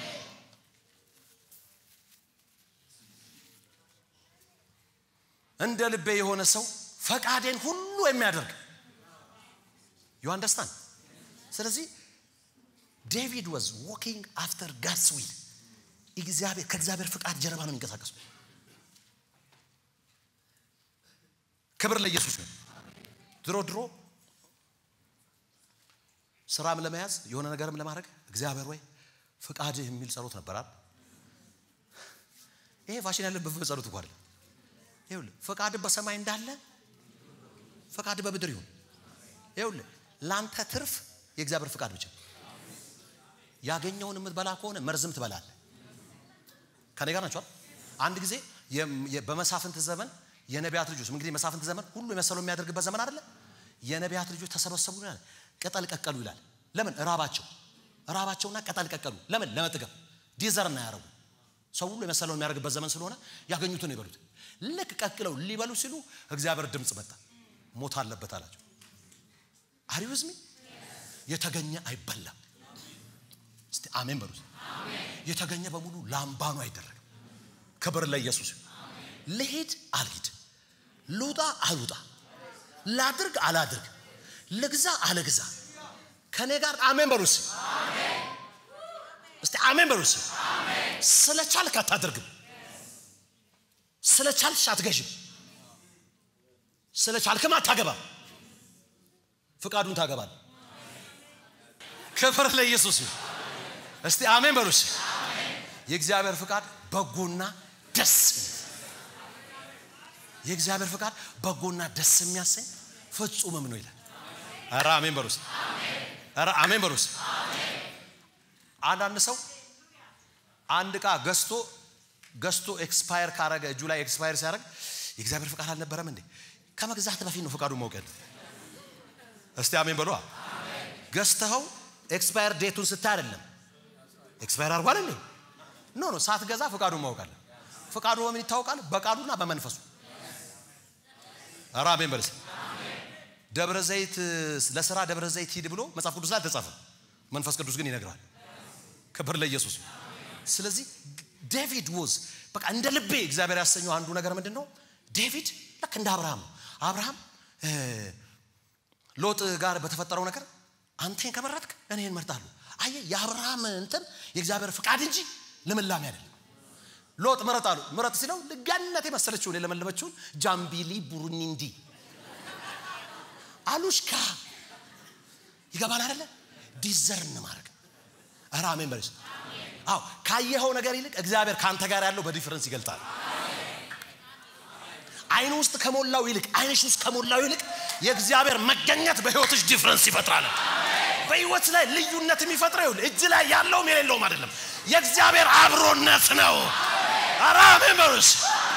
እንደ ልቤ የሆነ ሰው ፈቃዴን ሁሉ የሚያደርግ ዩ አንደርስታንድ። ስለዚህ ዴቪድ ዋዝ ዎኪንግ አፍተር ጋድስ ዊል እግዚአብሔር ከእግዚአብሔር ፍቃድ ጀርባ ነው የሚንቀሳቀሱ። ክብር ለኢየሱስ ነው። ድሮ ድሮ ስራም ለመያዝ የሆነ ነገርም ለማድረግ እግዚአብሔር ወይ ፍቃድህ የሚል ጸሎት ነበራል። ይሄ ፋሽን ያለበት ጸሎት እኮ አይደለም። ይኸውልህ ፍቃድህ በሰማይ እንዳለ ፍቃድህ በምድር ይሁን። ይኸውልህ ለአንተ ትርፍ የእግዚአብሔር ፍቃድ ብቻ። ያገኘውን የምትበላ ከሆነ መርዝም ትበላለህ። ከኔ ጋር ናቸዋል። አንድ ጊዜ በመሳፍንት ዘመን የነቢያት ልጆች እንግዲህ መሳፍንት ዘመን ሁሉ የመሰለው የሚያደርግበት ዘመን አይደለ? የነቢያት ልጆች ተሰበሰቡ ይላል። ቅጠል ቀቀሉ ይላል። ለምን? እራባቸው እራባቸውና ቅጠል ቀቀሉ። ለምን? ለመጥገብ ዲዘር እና ያረጉ ሰው ሁሉ የመሰለውን የሚያደርግበት ዘመን ስለሆነ ያገኙትን ይበሉት። ልክ ቀቅለው ሊበሉ ሲሉ እግዚአብሔር ድምፅ መጣ። ሞት አለበት አላቸው። አሪውዝሚ የተገኘ አይበላም። እስቲ አሜን በሉት። የተገኘ በሙሉ ላምባኑ አይደረግም። ክብር ለኢየሱስ። ልሂድ አልሂድ፣ ልውጣ አልውጣ፣ ላድርግ አላድርግ፣ ልግዛ አልግዛ፣ ከኔ ጋር አሜን በሉስ። እስቲ አሜን በሉስ። ስለ ቻልክ አታደርግም፣ ስለ ቻልሽ አትገዥም፣ ስለ ቻልክም አታገባም። ፍቃዱን ታገባል። ክብር ለኢየሱስ። እስቲ አሜን በሉስ። የእግዚአብሔር ፍቃድ በጎና ደስ የእግዚአብሔር ፍቃድ በጎና ደስ የሚያሰኝ ፍጹምም ነው ይላል። ኧረ አሜን በሉስ። ኧረ አሜን በሉስ። አንዳንድ ሰው አንድ ዕቃ ገዝቶ ገዝቶ ኤክስፓየር ካረገ እጁ ላይ ኤክስፓየር ሲያደርግ የእግዚአብሔር ፍቃድ አልነበረም እንዴ? ከመግዛት በፊት ነው ፍቃዱን ማወቅ ያለ። እስቲ አሜን በሏ። ገዝተኸው ኤክስፓየር ዴቱን ስታይ አይደለም ኤክስፓየር አድርጓል እንዴ? ኖ ኖ፣ ሳትገዛ ፍቃዱን ማወቅ አለ። ፍቃዱ በምን ይታወቃል? በቃሉና በመንፈሱ። ኧረ አሜን በልስ። ደብረ ዘይት ለስራ ደብረ ዘይት ሂድ ብሎ መጽሐፍ ቅዱስ ላይ አልተጻፈም። መንፈስ ቅዱስ ግን ይነግራል። ክብር ለኢየሱስ። ስለዚህ ዴቪድ ወዝ በቃ እንደ ልቤ እግዚአብሔር ያሰኘው አንዱ ነገር ምንድን ነው? ዴቪድ ልክ እንደ አብርሃም ነው። አብርሃም ሎጥ ጋር በተፈጠረው ነገር አንተን ከመረጥክ እኔን መርጣለሁ። አየህ የአብርሃም እንትን የእግዚአብሔር ፍቃድ እንጂ ልምላሜ አይደለም። ሎጥ ምረጥ አሉ። ምረጥ ሲለው ልጋነት የመሰለችውን የለመለመችውን ጃምቢሊ ቡሩኒንዲ አሉሽካ ይገባል አይደለ? ዲዘርን ማድረግ ኧረ አሜን በለች። አዎ ካየኸው ነገር ይልቅ እግዚአብሔር ከአንተ ጋር ያለው በዲፍረንስ ይገልጣል። አይን ውስጥ ከሞላው ይልቅ አይንሽ ውስጥ ከሞላው ይልቅ የእግዚአብሔር መገኘት በህይወትሽ ዲፍረንስ ይፈጥራል። በህይወት ላይ ልዩነት የሚፈጥረው ይኸውልህ እጅ ላይ ያለውም የሌለውም አይደለም፣ የእግዚአብሔር አብሮነት ነው። ኧረ አሜን በሉስ።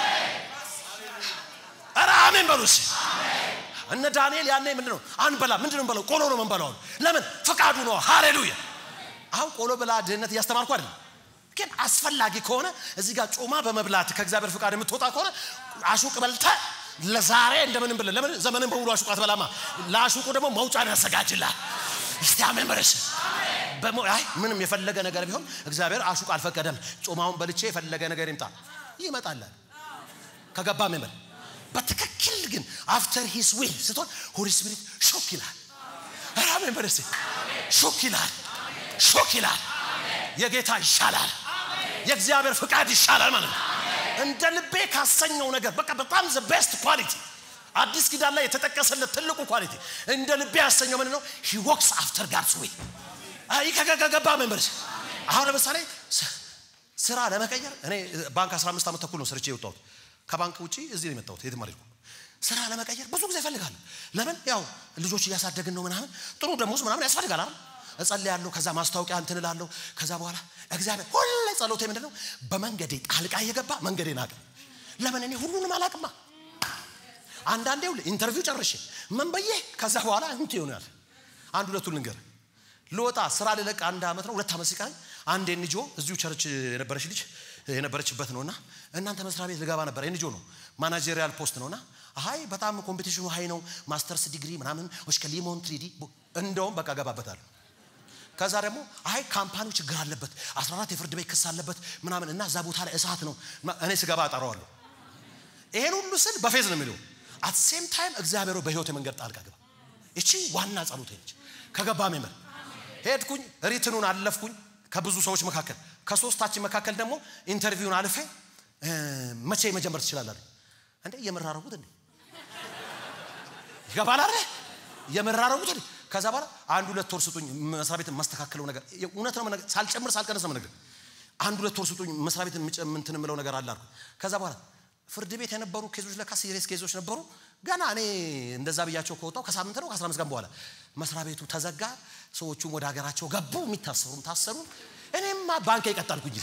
ኧረ አሜን በሉስ። እነ ዳንኤል ያኔ ምንድን ነው አንበላ ምንድን ነው በለው ቆሎ ነው መንበላው ለምን ፍቃዱ ነው ሃሌሉያ አሁን ቆሎ ብላ ድህነት እያስተማርኩ አይደለም ግን አስፈላጊ ከሆነ እዚህ ጋር ጮማ በመብላት ከእግዚአብሔር ፍቃድ የምትወጣ ከሆነ አሹቅ በልተ ለዛሬ እንደምንም ብለ ለምን ዘመንን በሙሉ አሹቅ አትበላማ ለአሹቁ ደግሞ መውጫን ያዘጋጅላል እስቲ አሜን በለሽ አይ ምንም የፈለገ ነገር ቢሆን እግዚአብሔር አሹቅ አልፈቀደም ጮማውን በልቼ የፈለገ ነገር ይምጣ ይመጣላል ከገባ ሜመል በትክክል ግን አፍተር ሂስ ዊል ስትሆን ሆሊ ስፒሪት ሾክ ይላል አሜን በለሽ ሾክ ይላል ሾክ ይላል የጌታ ይሻላል የእግዚአብሔር ፍቃድ ይሻላል ማለት ነው እንደ ልቤ ካሰኘው ነገር በቃ በጣም ዘ ቤስት ኳሊቲ አዲስ ኪዳን ላይ የተጠቀሰለት ትልቁ ኳሊቲ እንደ ልቤ ያሰኘው ምን ነው ሂ ወክስ አፍተር ጋድስ ዌይ አይ ከገባ መንበርስ አሁን ለምሳሌ ስራ ለመቀየር እኔ ባንክ 15 ዓመት ተኩል ነው ሰርቼ የወጣሁት ከባንክ ውጪ እዚህ ነው የመጣሁት የትም አልሄድኩም ስራ ለመቀየር ብዙ ጊዜ እፈልጋለሁ ለምን ያው ልጆች እያሳደግን ነው ምናምን ጥሩ ደሞዝ ምናምን ያስፈልጋል አይደል እጸልያለሁ ከዛ ማስታወቂያ እንትን እላለሁ ከዛ በኋላ እግዚአብሔር ሁሌ ጸሎቴ ምንድን ነው በመንገዴ ጣልቃ እየገባ መንገዴን አቅም ለምን እኔ ሁሉንም አላቅማ አንዳንዴ ኢንተርቪው ጨርሼ ምን በዬ ከዛ በኋላ እንት ይሆናል አንድ ሁለቱን ልንገር ልወጣ ስራ ልለቅ አንድ ዓመት ነው ሁለት ዓመት ሲቀረኝ አንድ ኤንጂኦ እዚሁ ቸርች የነበረች ልጅ የነበረችበት ነውና እናንተ መስሪያ ቤት ልገባ ነበር ኤንጂኦ ነው ማናጀሪያል ፖስት ነውና አይ በጣም ኮምፒቲሽኑ ሀይ ነው ማስተርስ ዲግሪ ምናምን እስከ ሊሞን ትሪዲ እንደውም በቃ ገባበታለሁ ከዛ ደግሞ አይ ካምፓኒው ችግር አለበት 14 የፍርድ ቤት ክስ አለበት ምናምን እና እዛ ቦታ ላይ እሳት ነው እኔ ስገባ አጠራዋለሁ ይሄን ሁሉ ስል በፌዝ ነው የሚለው አት ሴም ታይም እግዚአብሔሩ በህይወት መንገድ ጣልቃ ገባ እቺ ዋና ጸሎቴ ነች ከገባ ሜመር ሄድኩኝ ሪትኑን አለፍኩኝ ከብዙ ሰዎች መካከል ከሶስታችን መካከል ደግሞ ኢንተርቪውን አልፌ መቼ መጀመር ትችላለ እንዴ የምራረጉት እንዴ ይገባል አለ የምራረጉት እንዴ ከዛ በኋላ አንድ ሁለት ወር ስጡኝ መስሪያ ቤት የማስተካከለው ነገር እውነት ነው ሳልጨምር ሳልቀነስ ነው ነገር አንድ ሁለት ወር ስጡኝ መስሪያ ቤት እንትን የምለው ነገር አለ አልኩ ከዛ በኋላ ፍርድ ቤት የነበሩ ኬዞች ለካ ሲሪየስ ኬዞች ነበሩ ገና እኔ እንደዛ ብያቸው ከወጣው ከሳምንት ነው ከአስራ አምስት ቀን በኋላ መስሪያ ቤቱ ተዘጋ ሰዎቹም ወደ ሀገራቸው ገቡ የሚታሰሩም ታሰሩ እኔማ ባንክ ይቀጣልኩኝ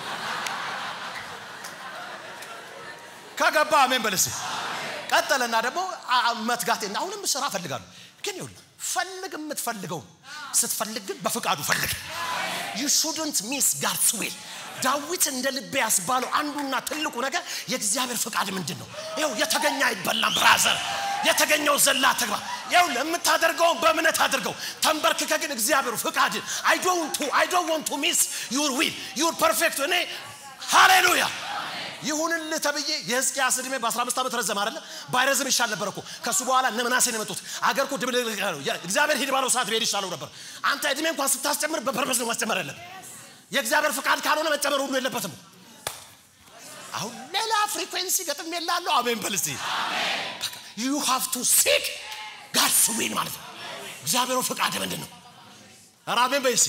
ከገባ አሜን በለስ ቀጠለና ደግሞ መትጋቴ አሁንም ስራ ፈልጋለሁ ግን ይሁን ፈልግ የምትፈልገው ስትፈልግ ግን በፍቃዱ ፈልግ ዩ ሹድንት ሚስ ጋድስ ዊል ዳዊት እንደ ልቤ ያስባለው አንዱና ትልቁ ነገር የእግዚአብሔር ፍቃድ ምንድን ነው ይው የተገኘ አይበላም ብራዘር የተገኘው ዘላ ተግባ ይው የምታደርገውን በእምነት አድርገው ተንበርክከ ግን እግዚአብሔሩ ፍቃድ አይ ዶንት አይ ዶንት ዋንት ቱ ሚስ ዩር ዊል ዩር ፐርፌክት እኔ ሃሌሉያ ይሁንልህ ተብዬ የህዝቅያስ ዕድሜ በ15 ዓመት ረዘም አይደለ ባይረዝም ይሻል ነበር እኮ ከሱ በኋላ እነ ምናሴን የመጡት አገር እኮ ድብልቅልቅ ነው እግዚአብሔር ሂድ ባለው ሰዓት ብሄድ ይሻለው ነበር አንተ ዕድሜ እንኳን ስታስጨምር በፐርፐስ ነው ማስጨመር ያለብን የእግዚአብሔር ፍቃድ ካልሆነ መጨመር ሁሉ የለበትም አሁን ሌላ ፍሪኩዌንሲ ገጥም የላለሁ አሜን በልስቲ ዩ ሃቭ ቱ ሲክ ጋድስ ዊል ማለት ነው እግዚአብሔሩ ፍቃድ ምንድን ነው ኧረ አሜን በልስቲ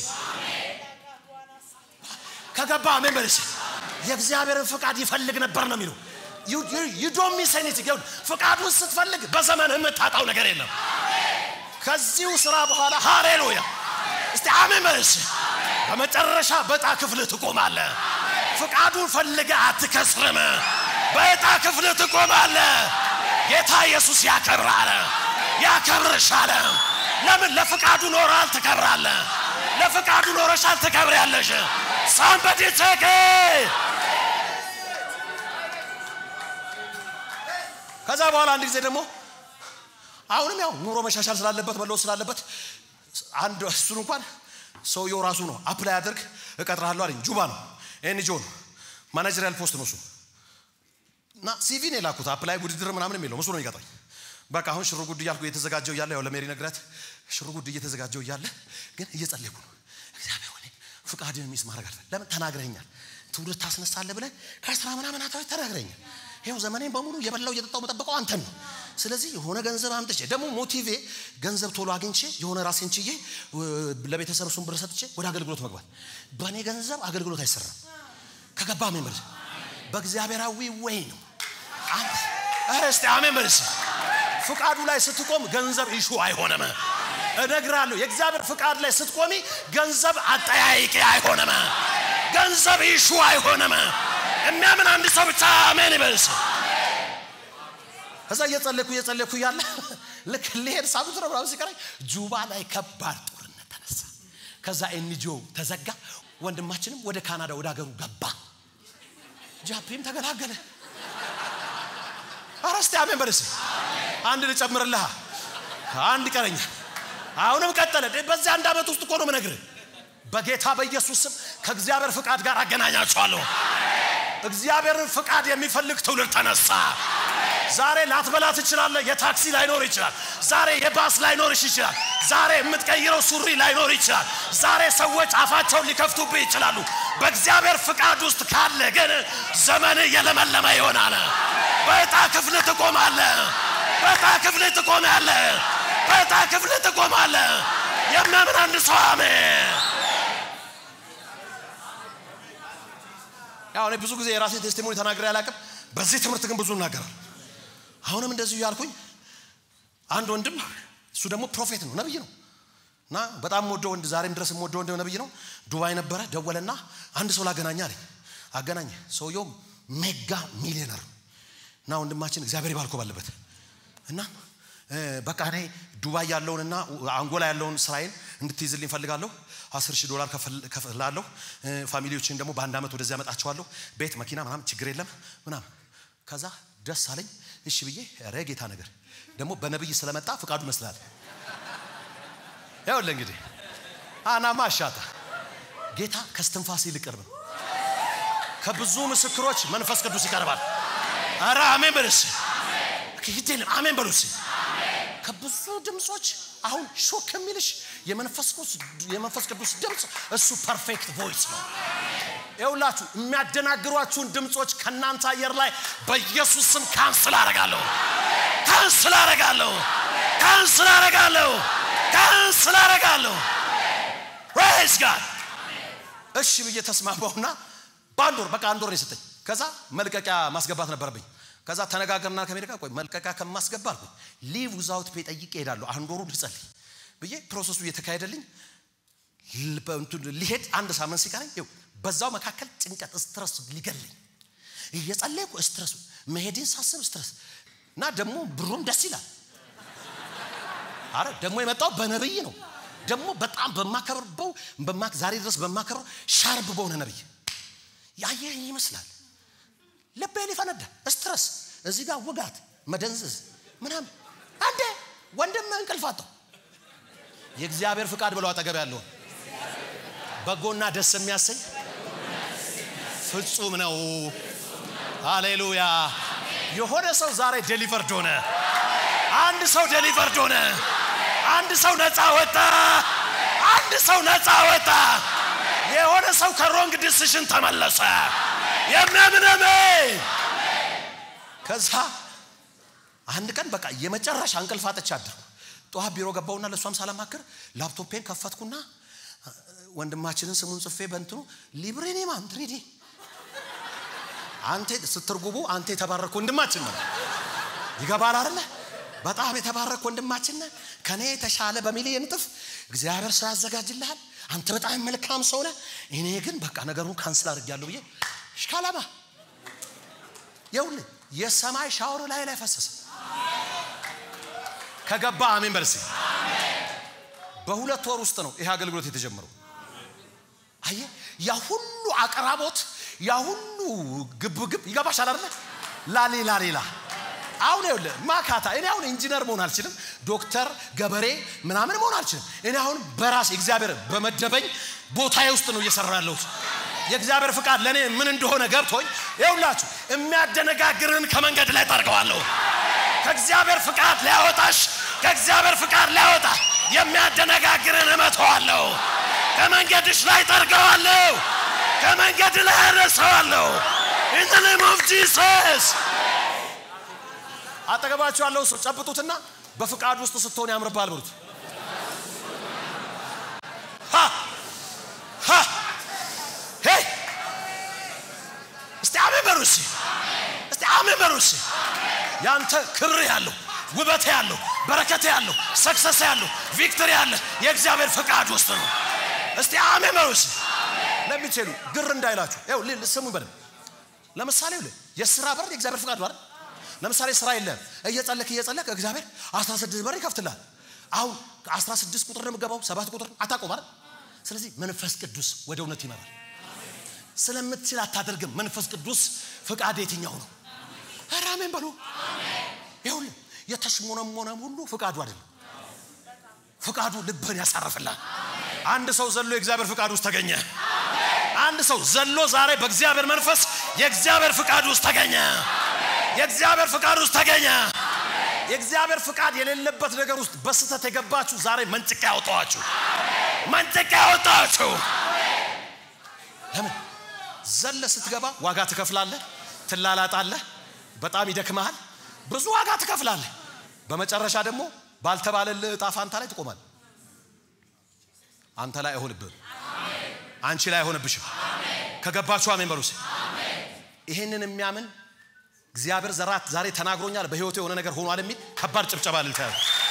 ከገባ አሜን በልስቲ የእግዚአብሔርን ፍቃድ ይፈልግ ነበር ነው የሚለው ዩዶን ሚስ ኤኒቲንግ ፍቃዱን ስትፈልግ በዘመን የምታጣው ነገር የለም ከዚሁ ስራ በኋላ ሃሌሉያ እስቲ አሜን በልሽ በመጨረሻ በዕጣ ክፍል ትቆማለ ፍቃዱን ፈልገ አትከስርም በዕጣ ክፍል ትቆማለ ጌታ ኢየሱስ ያከብራል ያከብርሻል ለምን ለፍቃዱ ኖራል ትከብራለ ለፍቃዱ ኖረሻል ትከብሪያለሽ ሳምበዲ ቴክ ከዛ በኋላ አንድ ጊዜ ደግሞ አሁንም ያው ኑሮ መሻሻል ስላለበት መለወጥ ስላለበት አንድ እሱን እንኳን ሰውየው ራሱ ነው አፕላይ አድርግ እቀጥርሃለሁ አለኝ ጁባ ነው ኤንጂኦ ነው ማናጀሪያል ፖስት ነው እሱ እና ሲቪ ነው የላኩት አፕላይ ውድድር ምናምን የሚለው እሱ ነው የሚቀጥረኝ በቃ አሁን ሽሩ ጉድ እያልኩ እየተዘጋጀው እያለ ያው ለሜሪ ነግረት ሽሩ ጉድ እየተዘጋጀው እያለ ግን እየጸለይኩ ነው እግዚአብሔር ሆኔ ፍቃድን ሚስ ማድረግ አለ ለምን ተናግረኛል ትውልድ ታስነሳለህ ብለህ ከአስራ ምናምን አታዎች ተናግረኛል ይኸው ዘመኔን በሙሉ የበላው እየጠጣው መጠበቀው አንተን ነው ስለዚህ የሆነ ገንዘብ አምጥቼ ደግሞ ሞቲቬ ገንዘብ ቶሎ አግኝቼ የሆነ ራሴን ችዬ ለቤተሰብ እሱን ብር ሰጥቼ ወደ አገልግሎት መግባት በእኔ ገንዘብ አገልግሎት አይሰራም ከገባ አሜን በል በእግዚአብሔራዊ ወይ ነው እስቲ አሜን በል ፍቃዱ ላይ ስትቆም ገንዘብ ኢሹ አይሆንም እነግራለሁ የእግዚአብሔር ፍቃድ ላይ ስትቆሚ ገንዘብ አጠያይቂ አይሆንም ገንዘብ ኢሹ አይሆንም የሚያምን አንድ ሰው ብቻ አሜን ይበልስ ከዛ እየጸለኩ እየጸለኩ እያለ ልክ ልሄድ ሳምንት ነው ምናምን ሲቀረኝ ጁባ ላይ ከባድ ጦርነት ተነሳ ከዛ ኤንጂኦ ተዘጋ ወንድማችንም ወደ ካናዳ ወደ ሀገሩ ገባ ጃፒም ተገላገለ አረስቲ አሜን በልስ አንድ ልጨምርልሃ አንድ ቀረኛ አሁንም ቀጠለ በዚህ አንድ ዓመት ውስጥ እኮ ነው ምነግርህ በጌታ በኢየሱስ ስም ከእግዚአብሔር ፍቃድ ጋር አገናኛቸዋለሁ እግዚአብሔርን ፍቃድ የሚፈልግ ትውልድ ተነሳ ዛሬ ላትበላ ትችላለ የታክሲ ላይኖር ይችላል ዛሬ የባስ ላይኖርሽ ይችላል ዛሬ የምትቀይረው ሱሪ ላይኖር ይችላል ዛሬ ሰዎች አፋቸውን ሊከፍቱብህ ይችላሉ በእግዚአብሔር ፍቃድ ውስጥ ካለ ግን ዘመን የለመለመ ይሆናል በዕጣ ክፍል ትቆማለ በዕጣ ክፍል ትቆማለ በዕጣ ክፍል ትቆማለ የሚያምን አንድ ሰው አሜን ያው እኔ ብዙ ጊዜ የራሴ ቴስቲሞኒ ተናግሬ አላቅም በዚህ ትምህርት ግን ብዙ እናገራል አሁንም እንደዚሁ ያልኩኝ አንድ ወንድም እሱ ደግሞ ፕሮፌት ነው ነብይ ነው እና በጣም ወደ ወንድ ዛሬም ድረስ ወደ ወንድ ነብይ ነው ዱባይ ነበረ ደወለና አንድ ሰው ላገናኝ አለኝ አገናኘ ሰውየው ሜጋ ሚሊዮነር እና ወንድማችን እግዚአብሔር ይባርኮ ባለበት እና በቃ እኔ ዱባይ ያለውንና አንጎላ ያለውን ስራዬን እንድትይዝልኝ ፈልጋለሁ አስር ሺህ ዶላር ከፍላለሁ ፋሚሊዎችን ደግሞ በአንድ ዓመት ወደዚህ ያመጣቸዋለሁ ቤት መኪና ምናምን ችግር የለም ምናምን ከዛ ደስ አለኝ እሺ ብዬ ረ ጌታ ነገር ደግሞ በነብይ ስለመጣ ፍቃዱ ይመስላል ያውለ እንግዲህ አናማ አሻታ ጌታ ከስትንፋስ ይልቅ ቅርብ ነው ከብዙ ምስክሮች መንፈስ ቅዱስ ይቀርባል አረ አሜን በልስ ሂድልም አሜን በሉስ ከብዙ ድምፆች አሁን ሾክ የሚልሽ የመንፈስ ቅዱስ ድምፅ እሱ ፐርፌክት ቮይስ ነው ይውላችሁ የሚያደናግሯችሁን ድምፆች ከእናንተ አየር ላይ በኢየሱስ ስም ካንስል አረጋለሁ ካንስል አረጋለሁ ካንስል አረጋለሁ ካንስል አረጋለሁ ፕሬዝ ጋድ እሺ ብዬ ተስማማውና በአንድ ወር በቃ አንድ ወር ነው የሰጠኝ ከዛ መልቀቂያ ማስገባት ነበረብኝ ከዛ ተነጋገርና ከሜሪካ ቆይ መልቀቂያ ከማስገባ አልኩኝ ሊቭ ዊዛውት ፔ ጠይቄ እሄዳለሁ አንድ ወሩ ልጸልይ ብዬ ፕሮሰሱ እየተካሄደልኝ ሊሄድ አንድ ሳምንት ሲቀረኝ ይው በዛው መካከል ጭንቀት ስትረስ ሊገለኝ እየጸለይኩ ስትረሱ መሄድን ሳስብ ስትረስ እና ደግሞ ብሩም ደስ ይላል አረ ደግሞ የመጣው በነብይ ነው ደግሞ በጣም በማከብርበው ዛሬ ድረስ በማከብረው ሻርብ በሆነ ነብይ ያየኝ ይመስላል ልቤ ሊፈነዳ ስትረስ እዚህ ጋር ውጋት መደንዘዝ ምናምን አንዴ ወንድም እንቅልፍ አጣው የእግዚአብሔር ፍቃድ ብለው አጠገብ ያለውን በጎና ደስ የሚያሰኝ ፍጹም ነው ሃሌሉያ የሆነ ሰው ዛሬ ዴሊቨርድ ሆነ አንድ ሰው ዴሊቨርድ ሆነ አንድ ሰው ነፃ ወጣ አንድ ሰው ነፃ ወጣ የሆነ ሰው ከሮንግ ዲሲሽን ተመለሰ የሚያምነመ ከዛ አንድ ቀን በቃ የመጨረሻ እንቅልፍ አጥቼ አደርኩ ጠዋት ቢሮ ገባውና ለእሷም ሳላማክር ላፕቶፔን ከፈትኩና ወንድማችንን ስሙን ጽፌ በንትኑ ሊብሬኔ ማንትሪዲ አንተ ስትርጉሙ አንተ የተባረክ ወንድማችን ነው። ይገባል አይደለ? በጣም የተባረክ ወንድማችን ነህ። ከኔ የተሻለ በሚሊየን እጥፍ እግዚአብሔር ሰው ያዘጋጅልሃል። አንተ በጣም መልካም ሰው ነህ። እኔ ግን በቃ ነገሩን ካንስል አድርጌያለሁ ብዬ ሽካላማ ይኸውልህ የሰማይ ሻወር ላይ ላይ ፈሰሰ። ከገባ አሜን በርሲ። በሁለት ወር ውስጥ ነው ይሄ አገልግሎት የተጀመረው። አየ ያ ሁሉ አቅራቦት ያ ሁሉ ግብግብ ይገባሻል አይደለ? ላሌላ ሌላ አሁን ይኸውልህ ማካታ እኔ አሁን ኢንጂነር መሆን አልችልም፣ ዶክተር ገበሬ ምናምን መሆን አልችልም። እኔ አሁን በራሴ እግዚአብሔር በመደበኝ ቦታዬ ውስጥ ነው እየሰራ ያለሁት። የእግዚአብሔር ፍቃድ ለእኔ ምን እንደሆነ ገብቶኝ ይኸውላችሁ የሚያደነጋግርን ከመንገድ ላይ ጠርገዋለሁ። ከእግዚአብሔር ፍቃድ ሊያወጣሽ ከእግዚአብሔር ፍቃድ ሊያወጣ የሚያደነጋግርን እመተዋለሁ። ከመንገድሽ ላይ ጠርገዋለሁ። ከመንገድ ላይ አነሳዋለሁ። ኢን ዘ ኔም ኦፍ ጂሰስ አጠገባችሁ ያለው ሰው ጨብጡትና በፍቃድ ውስጥ ስትሆን ያምርባል ብሉት። ሃ ሃ ሄይ እስቲ አሜን በሉ እስቲ እስቲ አሜን በሉ እስቲ ያንተ ክብር ያለው ውበት ያለው በረከት ያለው ሰክሰስ ያለው ቪክቶሪ ያለ የእግዚአብሔር ፍቃድ ውስጥ ነው። እስቲ አሜን በሉ እስቲ ለሚችሉ ግር እንዳይላችሁ ይኸው ስሙ በደንብ ለምሳሌ ይኸውልህ የስራ በር የእግዚአብሔር ፍቃድ ነው አይደል? ለምሳሌ ስራ የለም እየጸለክ እየጸለክ እግዚአብሔር 16 በር ይከፍትላል። አሁን 16 ቁጥር ነው የምገባው ሰባት ቁጥር አታውቀውም አይደል? ስለዚህ መንፈስ ቅዱስ ወደ እውነት ይመራል። ስለምትችል አታደርግም። መንፈስ ቅዱስ ፍቃድ የትኛው ነው? ኧረ አሜን በሉ። ይኸውልህ የተሽሞነሞነም ሁሉ ፍቃዱ አይደለም። ፍቃዱ ልብህን ያሳርፍላል። አንድ ሰው ዘሎ የእግዚአብሔር ፍቃድ ውስጥ ተገኘ። አንድ ሰው ዘሎ ዛሬ በእግዚአብሔር መንፈስ የእግዚአብሔር ፍቃድ ውስጥ ተገኘ። የእግዚአብሔር ፍቃድ ውስጥ ተገኘ። የእግዚአብሔር ፍቃድ የሌለበት ነገር ውስጥ በስህተት የገባችሁ ዛሬ መንጭቃ ያወጣዋችሁ፣ መንጭቃ ያወጣዋችሁ። ለምን ዘለ ስትገባ ዋጋ ትከፍላለህ፣ ትላላጣለህ፣ በጣም ይደክመሃል፣ ብዙ ዋጋ ትከፍላለህ። በመጨረሻ ደግሞ ባልተባለልህ እጣ ፋንታ ላይ ትቆማለህ። አንተ ላይ አይሆንብህም፣ አንቺ ላይ አይሆንብሽም። ከገባችሁ አሜን በሉስ። ይህንን የሚያምን እግዚአብሔር ዘራት ዛሬ ተናግሮኛል፣ በህይወቱ የሆነ ነገር ሆኗል የሚል ከባድ ጭብጨባ ልልታ